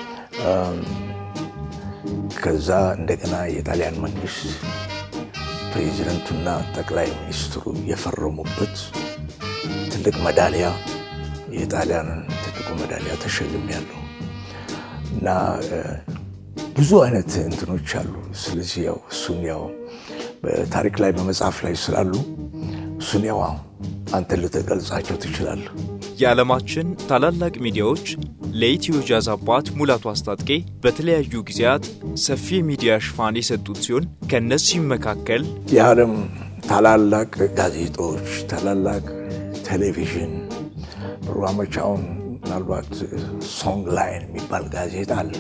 ከዛ እንደገና የጣሊያን መንግስት ፕሬዚደንቱና ጠቅላይ ሚኒስትሩ የፈረሙበት ትልቅ መዳሊያ የጣሊያንን ትልቁ መዳሊያ ተሸልም ያለው እና እ፣ ብዙ አይነት እንትኖች አሉ። ስለዚህ ያው እሱን ያው በታሪክ ላይ በመጽሐፍ ላይ ስላሉ እሱን ያው አንተ ልትገልጻቸው ትችላለህ። የዓለማችን ታላላቅ ሚዲያዎች ለኢትዮ ጃዝ አባት ሙላቱ አስታጥቄ በተለያዩ ጊዜያት ሰፊ የሚዲያ ሽፋን የሰጡት ሲሆን ከእነዚህም መካከል የዓለም ታላላቅ ጋዜጦች፣ ታላላቅ ቴሌቪዥን ፕሮግራሞች አሁን ምናልባት ሶንግ ላይን የሚባል ጋዜጣ አለ።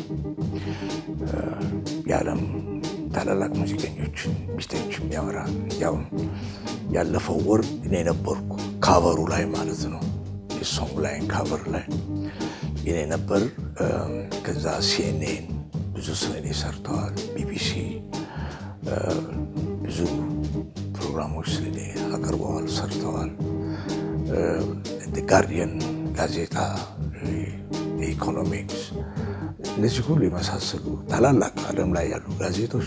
የዓለም ታላላቅ ሙዚቀኞችን ሚስቶች የሚያወራ ያው ያለፈው ወር እኔ ነበርኩ ካቨሩ ላይ ማለት ነው። የሶንግ ላይን ካቨር ላይ እኔ ነበር። ከዛ ሲኤንኤን ብዙ ስለ እኔ ሰርተዋል። ቢቢሲ ብዙ ፕሮግራሞች ስለ እኔ አቅርበዋል፣ ሰርተዋል። ጋርዲየን ጋዜጣ፣ ኢኮኖሚክስ እነዚህ ሁሉ የመሳሰሉ ታላላቅ ዓለም ላይ ያሉ ጋዜጦች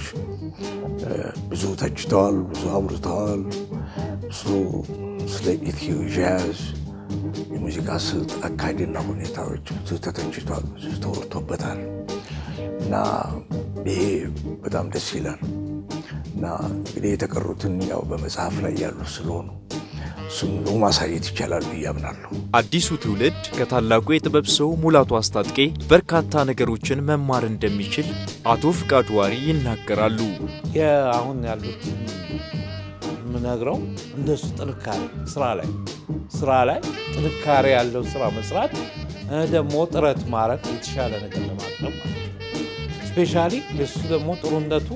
ብዙ ተችተዋል፣ ብዙ አውርተዋል። ብዙ ስለ ኢትዮ ጃዝ የሙዚቃ ስልት አካሄድና ሁኔታዎች ብዙ ተተችቷል፣ ብዙ ተወርቶበታል እና ይሄ በጣም ደስ ይላል እና እንግዲህ የተቀሩትን ያው በመጽሐፍ ላይ ያሉ ስለሆኑ እሱም ደግሞ ማሳየት ይቻላል ብዬ አምናለሁ። አዲሱ ትውልድ ከታላቁ የጥበብ ሰው ሙላቱ አስታጥቄ በርካታ ነገሮችን መማር እንደሚችል አቶ ፍቃዱ ዋሪ ይናገራሉ። አሁን ያሉት የምነግረው እንደሱ ጥንካሬ ስራ ላይ ስራ ላይ ጥንካሬ ያለው ስራ መስራት ደግሞ ጥረት ማድረግ የተሻለ ነገር ለማቅረብ ማለት ነው። ስፔሻሊ የእሱ ደግሞ ጥሩነቱ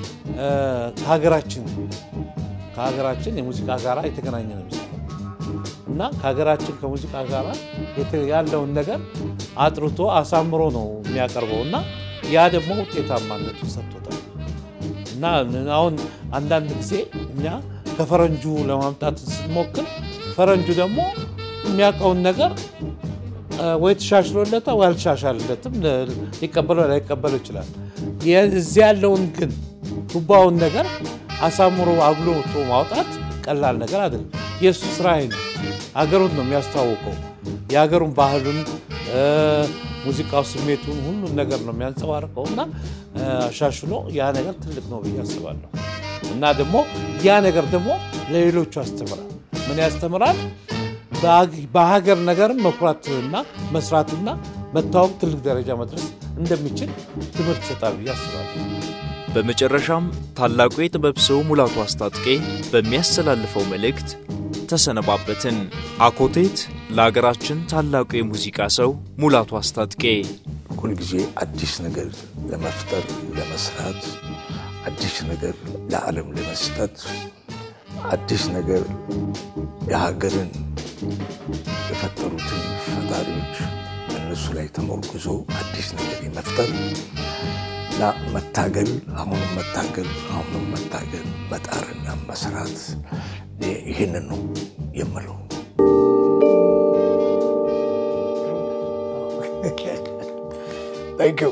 ከሀገራችን ከሀገራችን የሙዚቃ ጋራ የተገናኘ ነው የሚሰራው እና ከሀገራችን ከሙዚቃ ጋራ ያለውን ነገር አጥርቶ አሳምሮ ነው የሚያቀርበው እና ያ ደግሞ ውጤታማነቱ ሰጥቶታል እና አሁን አንዳንድ ጊዜ እኛ ከፈረንጁ ለማምጣት ስንሞክር ፈረንጁ ደግሞ የሚያውቀውን ነገር ወይ ተሻሽሎለታል ወይ አልተሻሻለለትም፣ ሊቀበለው ላይቀበለው ይችላል። እዚህ ያለውን ግን ቱባውን ነገር አሳምሮ አጉልቶ ማውጣት ቀላል ነገር አይደለም። የእሱ ስራ ነው። ሀገሩን ነው የሚያስተዋውቀው። የሀገሩን ባህሉን፣ ሙዚቃው፣ ስሜቱን ሁሉን ነገር ነው የሚያንጸባርቀው እና አሻሽሎ ያ ነገር ትልቅ ነው ብዬ አስባለሁ። እና ደግሞ ያ ነገር ደግሞ ለሌሎቹ ያስተምራል። ምን ያስተምራል? በሀገር ነገርም መኩራትና መስራትና መታወቅ ትልቅ ደረጃ መድረስ እንደሚችል ትምህርት ይሰጣል ብዬ አስባለሁ። በመጨረሻም ታላቁ የጥበብ ሰው ሙላቱ አስታጥቄ በሚያስተላልፈው መልእክት ተሰነባበትን። አኮቴት ለሀገራችን ታላቁ የሙዚቃ ሰው ሙላቱ አስታጥቄ ሁልጊዜ አዲስ ነገር ለመፍጠር ለመስራት፣ አዲስ ነገር ለዓለም ለመስጠት፣ አዲስ ነገር የሀገርን የፈጠሩትን ፈጣሪዎች እነሱ ላይ ተመርኩዞ አዲስ ነገር የመፍጠር እና መታገል፣ አሁንም መታገል፣ አሁንም መታገል፣ መጣርና መስራት ይህንን ነው የምለው። ታንክ ዩ።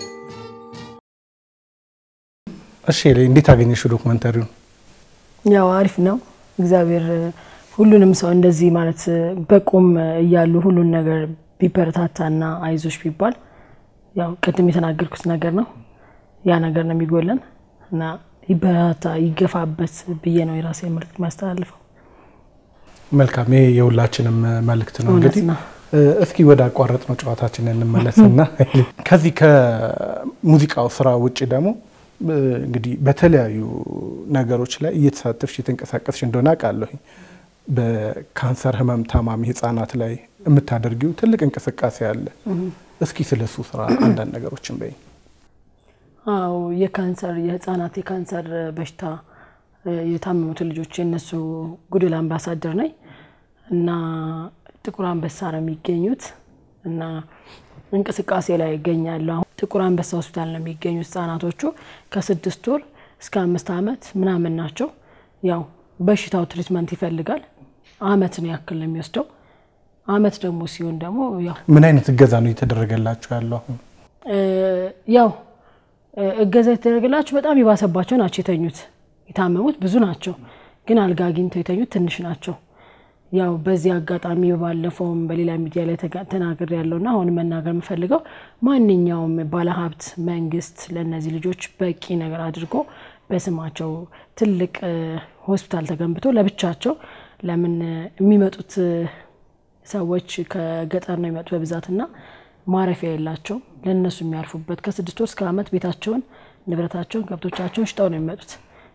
እሺ እንዴት አገኘሽው ዶክመንተሪውን? ያው አሪፍ ነው። እግዚአብሔር ሁሉንም ሰው እንደዚህ ማለት በቁም እያሉ ሁሉን ነገር ቢበረታታና አይዞሽ ቢባል ያው ቅድም የተናገርኩት ነገር ነው። ያ ነገር ነው የሚጎለን እና ይበረታታ ይገፋበት ብዬ ነው የራሴ መልዕክት የሚያስተላልፈው። መልካም፣ ይሄ የሁላችንም መልእክት ነው። እውነት እንግዲህ ነው። እስኪ ወደ አቋረጥ ነው ጨዋታችን እንመለስና ከዚህ ከሙዚቃው ስራ ውጭ ደግሞ እንግዲህ በተለያዩ ነገሮች ላይ እየተሳተፍሽ የተንቀሳቀስሽ እንደሆነ አውቃለሁኝ። በካንሰር ህመም ታማሚ ህጻናት ላይ የምታደርጊው ትልቅ እንቅስቃሴ አለ። እስኪ ስለሱ ስራ አንዳንድ ነገሮችን በይ። አዎ የካንሰር የህፃናት የካንሰር በሽታ የታመሙትን ልጆች የእነሱ ጉድል አምባሳደር ነኝ እና ጥቁር አንበሳ ነው የሚገኙት እና እንቅስቃሴ ላይ ይገኛለሁ። አሁን ጥቁር አንበሳ ሆስፒታል ነው የሚገኙት ህጻናቶቹ ከስድስት ወር እስከ አምስት ዓመት ምናምን ናቸው። ያው በሽታው ትሪትመንት ይፈልጋል። አመትን ያክል ነው የሚወስደው። አመት ደግሞ ሲሆን ደግሞ ያው ምን አይነት እገዛ ነው እየተደረገላችሁ ያለው አሁን? ያው እገዛ የተደረገላቸው በጣም የባሰባቸው ናቸው የተኙት። የታመሙት ብዙ ናቸው፣ ግን አልጋ አግኝተው የተኙት ትንሽ ናቸው። ያው በዚህ አጋጣሚ ባለፈውም በሌላ ሚዲያ ላይ ተናግር ያለውና አሁን መናገር የምፈልገው ማንኛውም ባለሀብት መንግስት ለእነዚህ ልጆች በቂ ነገር አድርጎ በስማቸው ትልቅ ሆስፒታል ተገንብቶ ለብቻቸው ለምን የሚመጡት ሰዎች ከገጠር ነው የሚመጡት በብዛትና ማረፊያ የላቸውም። ለእነሱ የሚያርፉበት ከስድስት ወር እስከ ዓመት ቤታቸውን፣ ንብረታቸውን፣ ከብቶቻቸውን ሽጠው ነው የሚመጡት።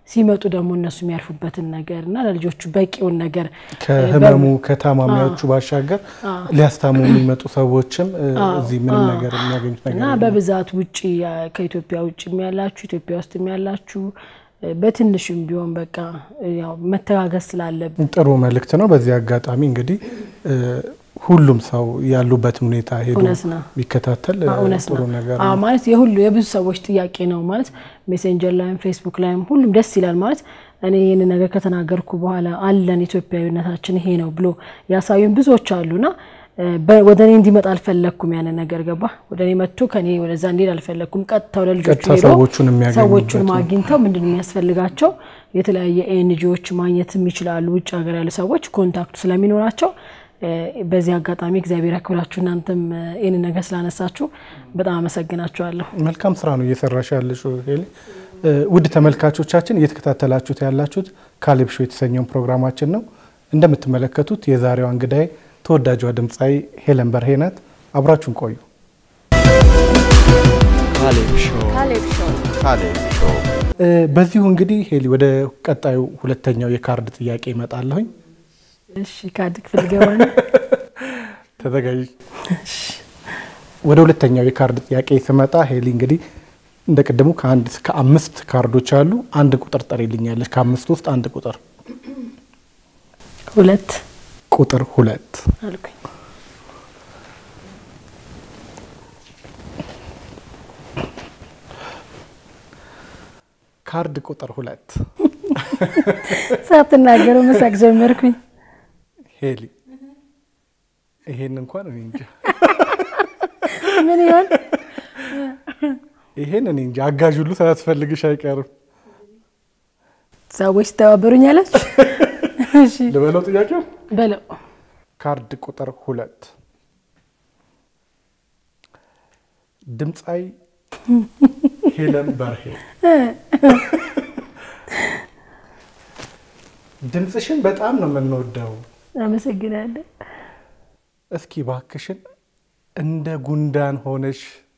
ሲመጡ ደግሞ እነሱ የሚያርፉበትን ነገር እና ለልጆቹ በቂውን ነገር ከህመሙ ከታማሚዎቹ ባሻገር ሊያስታሙ የሚመጡ ሰዎችም እ፣ እዚህ ምንም ነገር የሚያገኙት ነገር እና የለም። በብዛት ውጭ ከኢትዮጵያ ውጭ ያላችሁ ኢትዮጵያ ውስጥ ያላችሁ እ፣ በትንሹም ቢሆን በቃ እ፣ ያው መተጋገዝ ስላለብን ጥሩ መልእክት ነው። በዚህ አጋጣሚ እንግዲህ እ፣ ሁሉም ሰው ያሉበትን ሁኔታ ሄዶ እውነት ነው። ቢከታተል እ፣ እውነት ጥሩ ነው ነገር አዎ፣ ነው። ማለት የሁሉ የብዙ ሰዎች ጥያቄ ነው ማለት ሜሴንጀር ላይም ፌስቡክ ላይም ሁሉም ደስ ይላል ማለት እኔ ይህን ነገር ከተናገርኩ በኋላ አለን ኢትዮጵያዊነታችን ይሄ ነው ብሎ ያሳዩን ብዙዎች አሉና እ፣ በ- ወደ እኔ እንዲመጣ አልፈለግኩም ያንን ነገር ገባ ወደ እኔ መጥቶ ከኔ ወደዛ እንዲሄድ አልፈለግኩም ቀጥታ ወደ ልጆቹ ቀጥታ ሄዶ ሰዎቹን የሚያገኙበት ሰዎቹን ነው። ማግኝተው ምንድን ነው የሚያስፈልጋቸው የተለያየ ኤንጂዎች ማግኘትም ይችላሉ ውጭ ሀገር ያሉ ሰዎች ኮንታክቱ ስለሚኖራቸው እ፣ በዚህ አጋጣሚ እግዚአብሔር ያክብራችሁ እናንተም እ፣ ይህንን ነገር ስላነሳችሁ በጣም አመሰግናችኋለሁ መልካም ስራ ነው እየሰራሽ ያለሽው ሄሊ። እ፣ ውድ ተመልካቾቻችን እየተከታተላችሁት ያላችሁት ካሌብ ሾው የተሰኘውን ፕሮግራማችን ነው። እንደምትመለከቱት የዛሬዋ እንግዳይ ተወዳጇ ድምፃዊ ሄለን በርሄ ናት። አብራችሁን ቆዩ። ካሌብ ሾው ካሌብ ሾው እ፣ በዚሁ እንግዲህ ሄሊ ወደ ቀጣዩ ሁለተኛው የካርድ ጥያቄ ይመጣለሁኝ። እሺ ካርድ ክፍል ገባ ነው ተዘጋጅ። ወደ ሁለተኛው የካርድ ጥያቄ ስመጣ ሄሊ እንግዲህ እንደ ቅድሙ ከአንድ እስከ አምስት ካርዶች አሉ። አንድ ቁጥር ጠሪልኛለች። ከአምስት ውስጥ አንድ ቁጥር ሁለት ቁጥር ሁለት አልኩኝ ካርድ ቁጥር ሁለት ሳትናገረው መሳቅ ጀመርኩኝ ሄሊ ይሄን እንኳን እኔ እንጃ ምን ይሆን ይሄን እኔ እንጃ አጋዥ ሁሉ ሳያስፈልግሽ አይቀርም። ሰዎች ሲተባበሩኝ አለች እሺ ልበለው ጥያቄው በለው ካርድ ቁጥር ሁለት ድምፃዊ ሄለን በርሄ ድምፅሽን በጣም ነው የምንወደው። አመሰግናለሁ እስኪ ባክሽን እንደ ጉንዳን ሆነሽ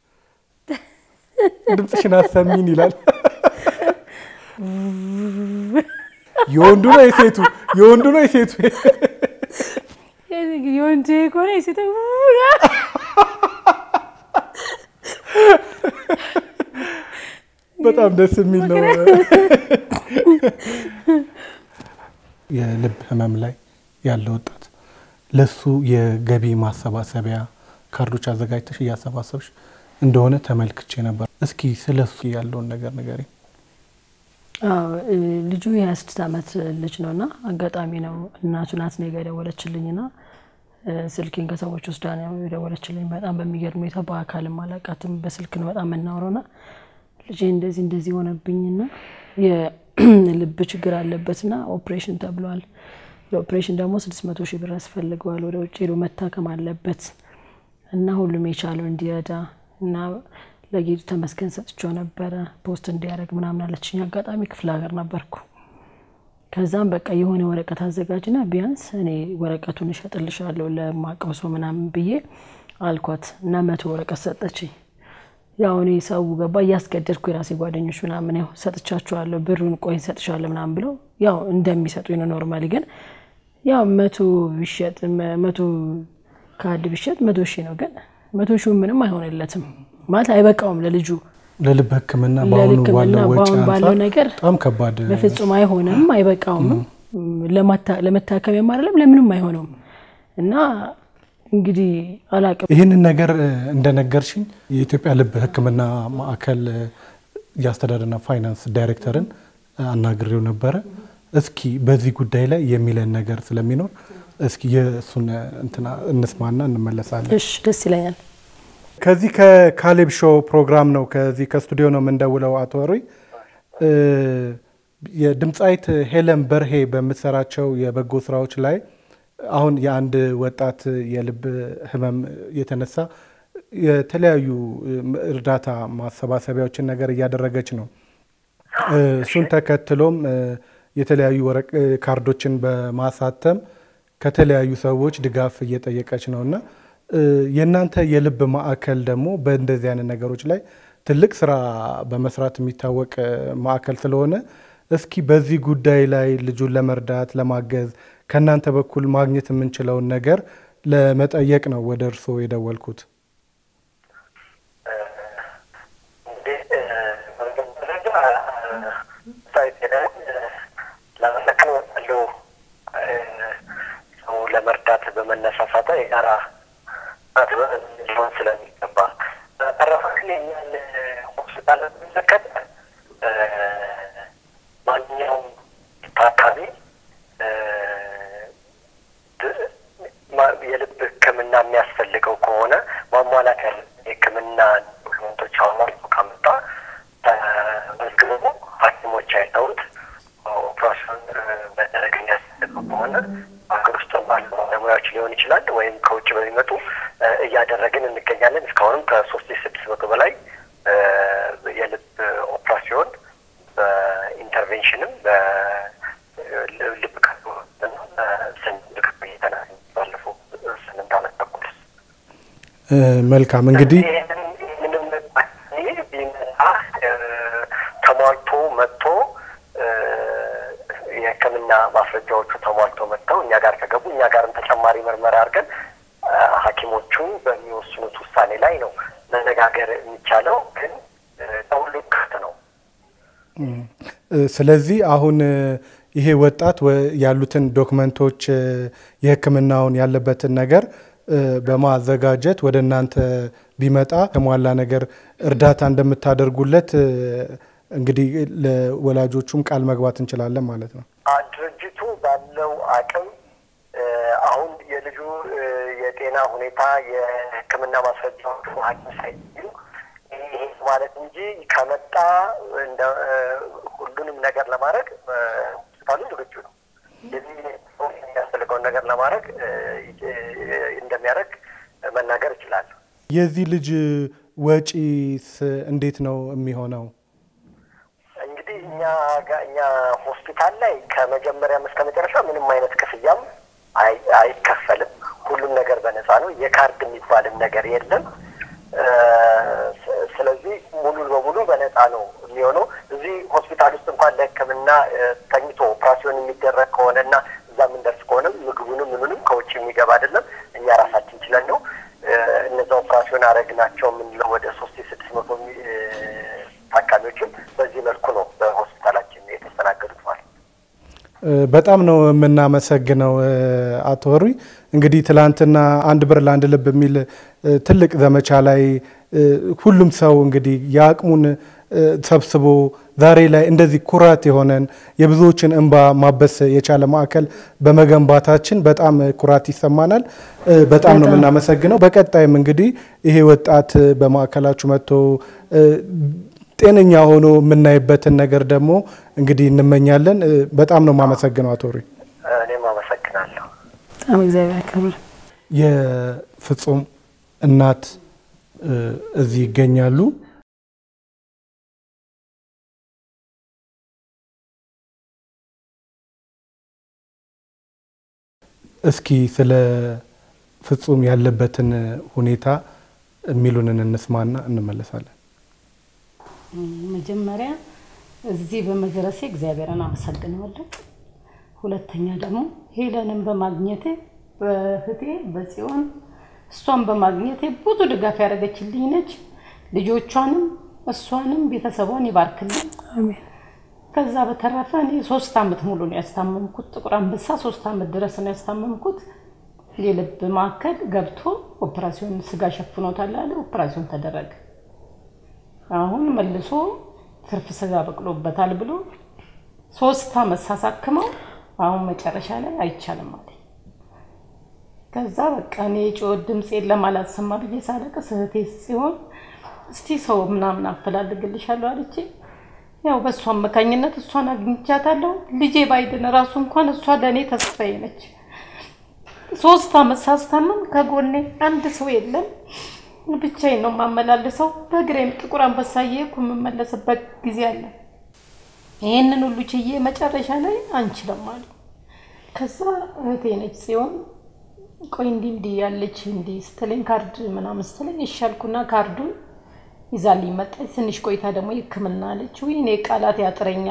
ድምፅሽን አሰሚን ይላል። የወንዱ ነው የሴቱ? የወንዱ ነው የሴቱ? የወንድ ከሆነ የሴት በጣም ደስ የሚል ነው። የልብ ህመም ላይ ያለ ወጣት ለሱ የገቢ ማሰባሰቢያ ካርዶች አዘጋጅተሽ እያሰባሰብሽ እንደሆነ ተመልክቼ ነበር። እስኪ ስለ እሱ ያለውን ነገር ንገሪኝ። አዎ እ፣ ልጁ የሀያ ስድስት ዓመት ልጅ ነው እና አጋጣሚ ነው እናቱ ናት እኔ ጋ የደወለችልኝ ና ስልኬን ከሰዎች ወስዳ ነው የደወለችልኝ። በጣም በሚገርም ሁኔታ በአካልም አላውቃትም በስልክ ነው በጣም የምናውረው ና ልጄ እንደዚህ እንደዚህ ሆነብኝና የልብ ችግር አለበት ና ኦፕሬሽን ተብሏል። ለኦፕሬሽን ደግሞ ስድስት መቶ ሺህ ብር ያስፈልገዋል። ወደ ውጭ ሄዶ መታከም አለበት እና ሁሉም የቻለው እንዲረዳ እና ለጌቱ ተመስገን ሰጥቼው ነበረ ፖስት እንዲያደርግ ምናምን አለችኝ። አጋጣሚ ክፍለ ሀገር ነበርኩ። ከዛም በቃ የሆነ ወረቀት አዘጋጅና ቢያንስ እኔ ወረቀቱን እሸጥልሻለሁ ለማቀው ሰው ምናምን ብዬ አልኳት እና መቶ ወረቀት ሰጠችኝ። ያው እኔ ሰው ገባ እያስገደድኩ የራሴ ጓደኞች ምናምን ያው ሰጥቻችኋለሁ ብሩን ቆይ ሰጥሻለሁ ምናምን ብለው ያው እንደሚሰጡኝ ነው። ኖርማሊ ግን ያው መቶ ቢሸጥ መ- መቶ ካርድ ቢሸጥ መቶ ሺህ ነው። ግን መቶ ሺህ ምንም አይሆንለትም ማለት አይበቃውም ለልጁ ለልብ ሕክምና በአሁኑ ለሕክምና ባለው ወጪ በአሁን ባለው አንጻር ነገር በጣም ከባድ በፍጹም አይሆንም፣ አይበቃውም። ለማታ- ለመታከሚያም አይደለም ለምንም አይሆነውም። እና እንግዲህ አላቅም ይህንን ነገር እ፣ እንደነገርሽኝ የኢትዮጵያ ልብ ሕክምና ማዕከል እ፣ የአስተዳደርና ፋይናንስ ዳይሬክተርን እ፣ አናግሬው ነበረ። እስኪ በዚህ ጉዳይ ላይ የሚለን ነገር ስለሚኖር እስኪ የእሱን እ፣ እንትና እንስማና እንመለሳለን። እሺ፣ ደስ ይለኛል። ከዚህ ከካሌብ ሾው ፕሮግራም ነው ከዚህ ከስቱዲዮ ነው የምንደውለው። አቶ ወሩይ እ፣ የድምፃዊት ሄለን በርሄ በምትሰራቸው የበጎ ስራዎች ላይ አሁን የአንድ ወጣት የልብ ህመም የተነሳ የተለያዩ እርዳታ ማሰባሰቢያዎችን ነገር እያደረገች ነው። እ፣ እሱን ተከትሎም እ፣ የተለያዩ ወረቅ እ፣ ካርዶችን በማሳተም ከተለያዩ ሰዎች ድጋፍ እየጠየቀች ነው እና እ፣ የእናንተ የልብ ማዕከል ደግሞ በእንደዚህ አይነት ነገሮች ላይ ትልቅ ስራ በመስራት የሚታወቅ እ፣ ማዕከል ስለሆነ እስኪ በዚህ ጉዳይ ላይ ልጁን ለመርዳት ለማገዝ ከእናንተ በኩል ማግኘት የምንችለውን ነገር ለመጠየቅ ነው ወደ እርስዎ የደወልኩት። እንግዲህ በመጀመሪያ ሳይት ሄደን ለመለከን ወጣለሁ ሰው ለመርዳት በመነሳሳት የጋራ ሊሆን ስለሚገባ በተረፈ ግን የእኛን ሆስፒታል በሚመለከት ማንኛውም ታካሚ የልብ ሕክምና የሚያስፈልገው ከሆነ ማሟላት ያለ የሕክምና ዶክመንቶች አሟልቶ ካመጣ ተመዝግቦ ሐኪሞች አይተውት ኦፕራሲዮን መደረግ የሚያስፈልገው ከሆነ ሀገር ውስጥ ባሉ ባለሙያዎች ሊሆን ይችላል ወይም ከውጭ በሚመጡ እያደረግን እንገኛለን። እስካሁንም ከሶስት ሺህ ስድስት መቶ በላይ የልብ ኦፕራሲዮን በኢንተርቬንሽንም በልብ ቀዶ ስንልክ ቆይተናል። ባለፈው ስምንት ዓመት ተኩል መልካም እንግዲህ ምንም ቢመጣ ተሟልቶ መጥቶ የሕክምና ማስረጃዎቹ ተሟልቶ መጥተው እኛ ጋር ከገቡ እኛ ጋርም ተጨማሪ ምርመራ አድርገን ሐኪሞቹ በሚወስኑት ውሳኔ ላይ ነው መነጋገር የሚቻለው። ግን ለሁሉም ክፍት ነው። ስለዚህ አሁን ይሄ ወጣት ያሉትን ዶክመንቶች የሕክምናውን ያለበትን ነገር በማዘጋጀት ወደ እናንተ ቢመጣ የተሟላ ነገር እርዳታ እንደምታደርጉለት እንግዲህ ለወላጆቹም ቃል መግባት እንችላለን ማለት ነው። ድርጅቱ ባለው አቅም አሁን የልጁ የጤና ሁኔታ የሕክምና ማስረጃዎቹ ሐኪም ሳይገኙ ይሄ ማለት እንጂ ከመጣ እንደ ሁሉንም ነገር ለማድረግ ሆስፒታሉ ዝግጁ ነው። የዚህ የሚያስፈልገውን ነገር ለማድረግ እንደሚያደርግ መናገር እችላለሁ። የዚህ ልጅ ወጪስ እንዴት ነው የሚሆነው? እንግዲህ እኛ እኛ ሆስፒታል ላይ ከመጀመሪያም እስከ መጨረሻ ምንም አይነት ክፍያም አይከፈልም። ሁሉም ነገር በነፃ ነው። የካርድ የሚባልም ነገር የለም። ስለዚህ ሙሉ በሙሉ በነፃ ነው የሚሆነው። እዚህ ሆስፒታል ውስጥ እንኳን ለሕክምና ተኝቶ ኦፕራሲዮን የሚደረግ ከሆነ እና እዛ የምንደርስ ከሆነም ምግቡንም ምኑንም ከውጭ የሚገባ አይደለም። እኛ ራሳችን ችለን ነው እነዛ ኦፕራሲዮን አረግናቸው የምንለው ወደ ሶስት ስድስት መቶ ታካሚዎችም በዚህ መልኩ ነው በሆስፒታላችን የተስተናገዱት ማለት ነው። በጣም ነው የምናመሰግነው አቶ ወሩይ። እንግዲህ ትላንትና አንድ ብር ለአንድ ልብ የሚል ትልቅ ዘመቻ ላይ ሁሉም ሰው እንግዲህ የአቅሙን ሰብስቦ ዛሬ ላይ እንደዚህ ኩራት የሆነን የብዙዎችን እንባ ማበስ የቻለ ማዕከል በመገንባታችን በጣም ኩራት ይሰማናል። በጣም ነው የምናመሰግነው። በቀጣይም እንግዲህ ይሄ ወጣት በማዕከላችሁ መጥቶ ጤነኛ ሆኖ የምናይበትን ነገር ደግሞ እንግዲህ እንመኛለን። በጣም ነው የማመሰግነው አቶ ሩይ። እኔም አመሰግናለሁ። በጣም እግዚአብሔር ያክብር። የፍጹም እናት እዚህ ይገኛሉ። እስኪ ስለ ፍጹም ያለበትን ሁኔታ የሚሉንን እንስማና እንመለሳለን። መጀመሪያ እዚህ በመድረሴ እግዚአብሔርን አመሰግነዋለሁ። ሁለተኛ ደግሞ ሄለንን በማግኘቴ በእህቴ በጽዮን እሷን በማግኘቴ ብዙ ድጋፍ ያደረገችልኝ ነች። ልጆቿንም እሷንም ቤተሰቧን ይባርክልኝ። አሜን። ከዛ በተረፈ እኔ ሶስት አመት ሙሉ ነው ያስታመምኩት። ጥቁር አንበሳ ሶስት አመት ድረስ ነው ያስታመምኩት። የልብ ማዕከል ገብቶ ኦፕራሲዮን ስጋ ሸፍኖታል አለ። ኦፕራሲዮን ተደረገ። አሁን መልሶ ትርፍ ስጋ በቅሎበታል ብሎ ሶስት አመት ሳሳክመው አሁን መጨረሻ ላይ አይቻልም አለ። ከዛ በቃ እኔ የጮህ ድምፄን ለማላሰማ ብዬ ሳለቅስ እህቴ ሲሆን እስቲ ሰው ምናምን አፈላልግልሻለሁ አለች። ያው በእሷ አማካኝነት እሷን አግኝቻታለሁ። ልጄ ባይድን ራሱ እንኳን እሷ ለእኔ ተስፋዬ ነች። ሶስት አመት ሳስታመም ከጎኔ አንድ ሰው የለም። ብቻዬን ነው የማመላልሰው። በእግሬም ጥቁር አንበሳ እየሄድኩ የምመለስበት ጊዜ አለ። ይህንን ሁሉ ችዬ መጨረሻ ላይ አንችልም አሉ። ከዛ እህቴ ነች ጽዮን ቆይ እንዲህ እንዲህ ያለች እንዲህ ስትለኝ ካርድ ምናምን ስትለኝ ይሻልኩና ካርዱን ይዛልኝ መጣች። ትንሽ ቆይታ ደግሞ ሕክምና አለች። ውይ እኔ ቃላት ያጥረኛል።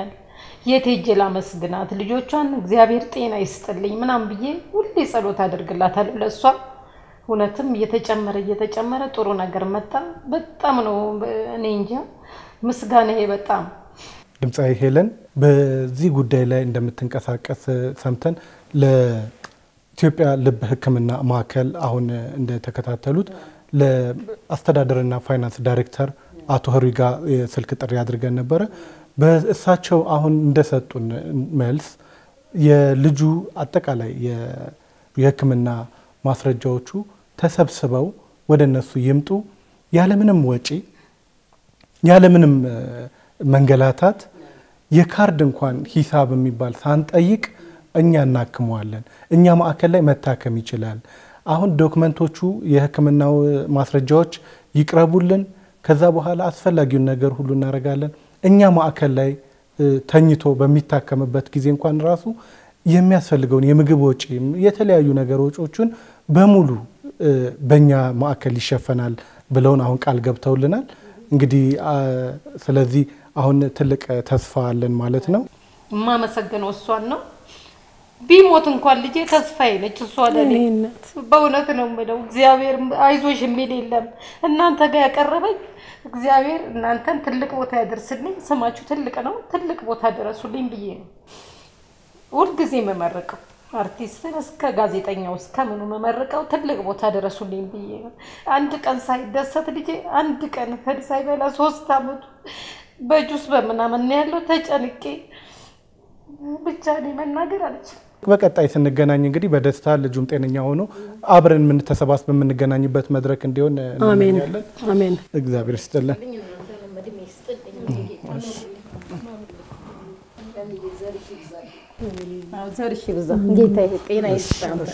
የት ሄጄ ላመስግናት? ልጆቿን እግዚአብሔር ጤና ይስጥልኝ ምናምን ብዬ ሁሌ ጸሎት አደርግላታለሁ ለእሷ። እውነትም እየተጨመረ እየተጨመረ ጥሩ ነገር መጣ። በጣም ነው እኔ እንጃ ምስጋና በጣም ድምፃዊ ሄለን በዚህ ጉዳይ ላይ እንደምትንቀሳቀስ ሰምተን ለኢትዮጵያ ልብ ሕክምና ማዕከል አሁን እንደተከታተሉት ለአስተዳደርና ፋይናንስ ዳይሬክተር አቶ ህሩይ ጋር የስልክ ጥሪ አድርገን ነበረ። በእሳቸው አሁን እንደሰጡን መልስ የልጁ አጠቃላይ የ- የሕክምና ማስረጃዎቹ ተሰብስበው ወደ እነሱ ይምጡ ያለምንም ወጪ ያለምንም እ፣ መንገላታት የካርድ እንኳን ሂሳብ የሚባል ሳንጠይቅ እኛ እናክመዋለን። እኛ ማዕከል ላይ መታከም ይችላል። አሁን ዶክመንቶቹ የህክምናው ማስረጃዎች ይቅረቡልን። ከዛ በኋላ አስፈላጊውን ነገር ሁሉ እናደርጋለን። እኛ ማዕከል ላይ እ፣ ተኝቶ በሚታከምበት ጊዜ እንኳን ራሱ የሚያስፈልገውን የምግብ ወጪ፣ የተለያዩ ነገር ወጪዎቹን በሙሉ እ፣ በእኛ ማዕከል ይሸፈናል ብለውን አሁን ቃል ገብተውልናል። እንግዲህ አ፣ ስለዚህ አሁን ትልቅ ተስፋ አለን ማለት ነው። የማመሰግነው እሷን ነው። ቢሞት እንኳን ልጄ ተስፋዬ ነች እሷ ለኔ። በእውነት ነው የምለው እግዚአብሔር አይዞሽ የሚል የለም። እናንተ ጋር ያቀረበኝ እግዚአብሔር እናንተን ትልቅ ቦታ ያደርስልኝ። ስማችሁ ትልቅ ነው፣ ትልቅ ቦታ ደረሱልኝ ብዬ ነው ሁልጊዜ የምመርቀው። አርቲስትን እስከ ጋዜጠኛው እስከ ምኑ መመርቀው ትልቅ ቦታ ደረሱልኝ ብዬ ነው። አንድ ቀን ሳይደሰት ልጄ አንድ ቀን እህል ሳይበላ ሶስት አመቱ በጁስ በምናምን ነው ያለው። ተጨንቄ ብቻ እኔ መናገር አልችልም። በቀጣይ ስንገናኝ እንግዲህ በደስታ ልጁም ጤነኛ ሆኖ አብረን የምንተሰባስብ የምንገናኝበት መድረክ እንዲሆን አሜን እንመኛለን። አሜን። እግዚአብሔር ይስጥልን። ዘርሽ ይብዛ ጌታ ጤና ይስጥ አንተ።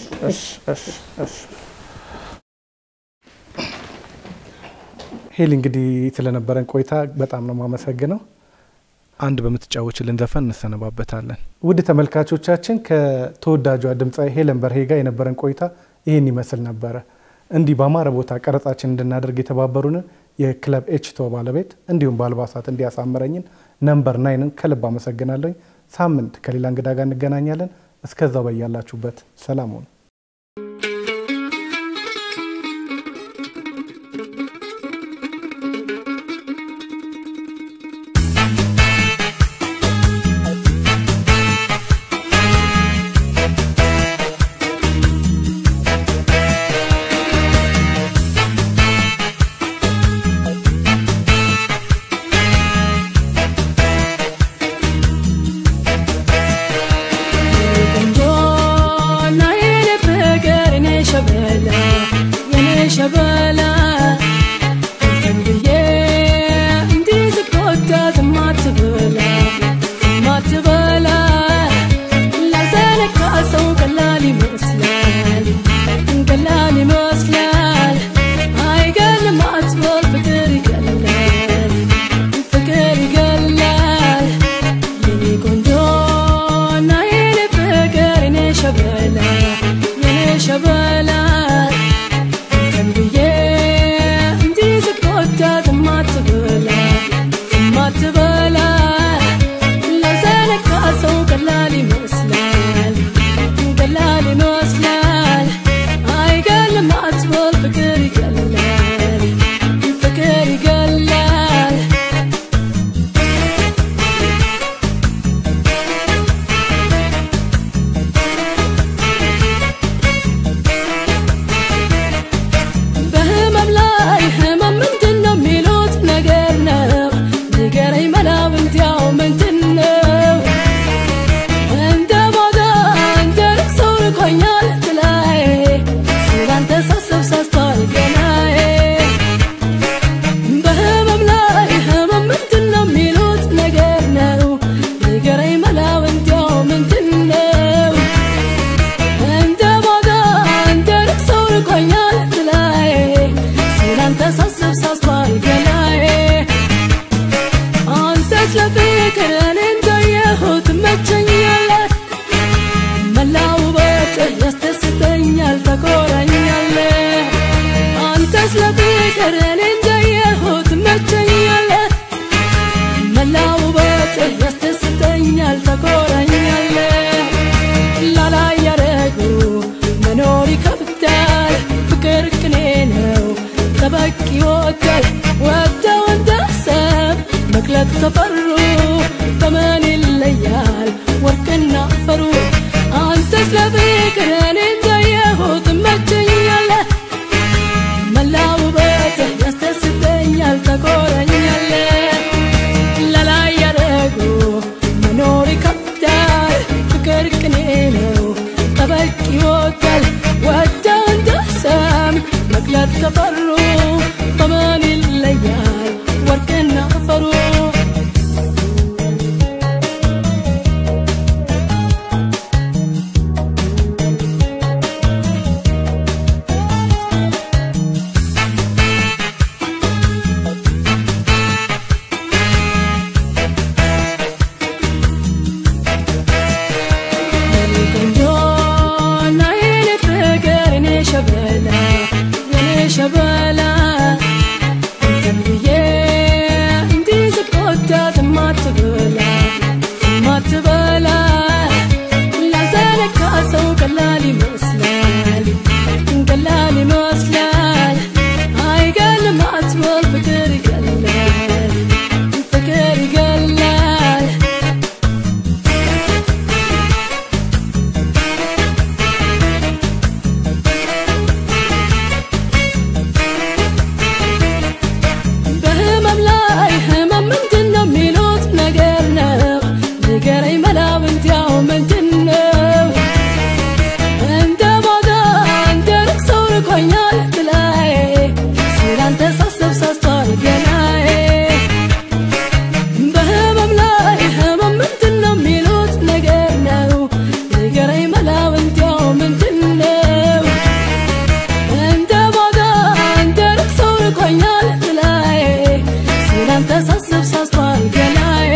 ሄሊ እንግዲህ ስለነበረን ቆይታ በጣም ነው የማመሰግነው። አንድ በምትጫወችልን ዘፈን እንሰነባበታለን። ውድ ተመልካቾቻችን ከተወዳጇ ድምፃዊ ሄለን በርሄ ጋር የነበረን ቆይታ ይህን ይመስል ነበረ። እንዲህ በአማረ ቦታ ቀረጻችን እንድናደርግ የተባበሩንን የክለብ ኤችቶ ባለቤት እንዲሁም በአልባሳት እንዲያሳምረኝን ነምበር ናይንን ከልብ አመሰግናለኝ። ሳምንት ከሌላ እንግዳ ጋር እንገናኛለን። እስከዛው በያላችሁበት ሰላም ሁኑ። ቆንጆና የኔ ፍቅር የኔ ሸበላ የኔ ሸበላ እንትን ብዬ እንዲህ ስቆጣ ዝም አትበላ ዝም አትበላ ላልተነካ ሰው ቀላል ይመስላል ቀላል ይመስላል አይገርም አትበል ፍቅር ይገላል ፍቅር ይገላል የኔ ቆንጆና የኔ ፍቅር የኔ ሸበላ የኔ ሸበላ እንትን ብዬ እንዲህ ስቆጣ ዝም አትበላ ዝም አትበላ ላልተነካ ሰው ቀላል ይመስላል ቀላል ይመስላል አይገርም አትበል ፍቅር ይገላል ፍቅር ይገላል በህመም ላይ ህመም ምንድን ነው የሚሉት ነገር ነው ንገረኝ መላው እንዲያው ምንድን ነው እንደ ማታ እንደ ልቅሶ ርቆኛል ጥላዬ ስላንተ ሳስብ ሳስተዋል ገናዬ በህመም ላይ ህመም ምንድን ነው የሚሉት ነገር ነው ንገረኝ መላው እንዲያው ምንድን ነው እንደ ማታ እንደ ልቅሶ ርቆኛል ጥላዬ ስላንተ ሳስብ ሳስተዋል ገናዬ አንተ ስለ ፍቅር እኔ እንዳየሁት ትመቸኛለህ መላው ውበትህ ያስደስተኛል ተቆራኛለህ አንተ ስለ ፍቅር እኔ እንዳየሁት ትመቸኛለህ መላው ውበትህ ያስደስተኛል ይከብዳል ፍቅር ቅኔ ነው ጠበቅ ይወዳል ወደው እንዳሰብ መግለጥ ከፈሩ በምን ይለያል ወርቅና አፈሩ አንተስ ለፍቅር እኔ እንዳየሁት ትመቸኛለህ መላው ውበትህ ያስደስተኛል ተቆረኛለህ ለላይ ያደረጉ መኖር ይከብዳል ፍቅር ቅኔ ነው ጠበቅ ይወዳል ወደው እንዳሰም መግለጥ ከፈሩ በምን ይለያል ወርቅና አፈሩ የኔ ቆንጆ እና የኔ ፍቅር የኔ ሸበላ የኔ ሸበላ እንትን ብዬ እንዲህ ስቆጣት ማትበላ ማትበላ ላልተነካ ሰው ቀላል ይመስላል ቀላል ይመስላል አይገልም አትበል ፍቅር ይገላል ፍቅር ይገላል በህመም ላይ ህመም ምንድን ነው የሚሉት ነገር ነው ንገረኝ መላው እንዲያው ምንድን ነው እንደ ባዳ እንደ ሩቅ ሰው ርቆኛል ትላይ ስላንተ ሳስብ ሳስተዋል ገናዬ በህመም ላይ ህመም ምንድን ነው የሚሉት ነገር ነው ንገረኝ መላው እንዲያው ምንድን ነው እንደ ባዳ እንደ ሩቅ ሰው ርቆኛል ትላይ ስላንተ ሳስብ ሳስተዋል ገናዬ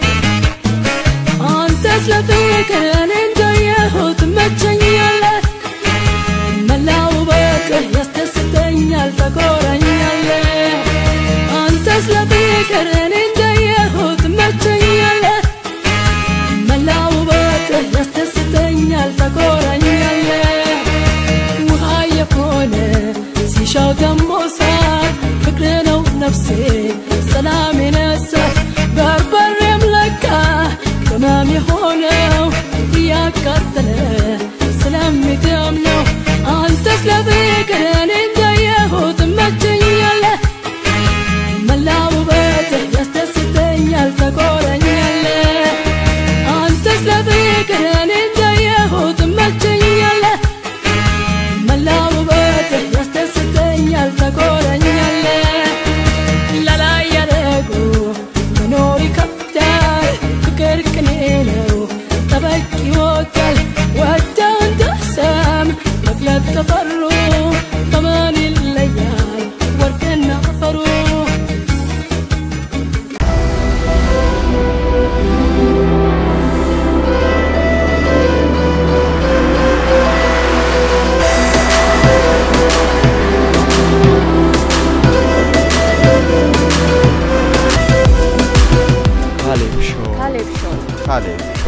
አንተስ ለፍቅር እኔ እንዳየሁት ትመቸኛለህ መላው ውበትህ ያስደስተኛል ተቆራኛለህ አንተስ ለፍቅር እኔ እንዳየሁት ትመቸኛለህ መላው ውበትህ ያስደስተኛል ተቆራኛለህ ውሃ የሆነ ሲሻው ደሞ ሳት ፍቅር ነው ነፍሴ ሰላም የነሳት በርበሬም ለካ ቅመም የሆነው እያቃጠለ ስለሚደም ነው አንተስ ለፍቅር እኔ እንዳየሁት ትመቸኛለህ መላው ውበትህ ያስደስተኛል ተቆረኛለህ አንተስ ለፍቅር እኔ እንዳየሁት ትመቸኛለህ መላው ውበትህ ያስደስተኛል ተቆረኛለህ ለላይ ያደረጉ መኖር ይከብዳል ፍቅር ቅኔ ነው ጠበቅ ይወዳል ወደው እንዳሰም መግለጥ ከፈሩ በምን ይለያል ወርቅና አፈሩ ካሌብ ሾው ካሌብ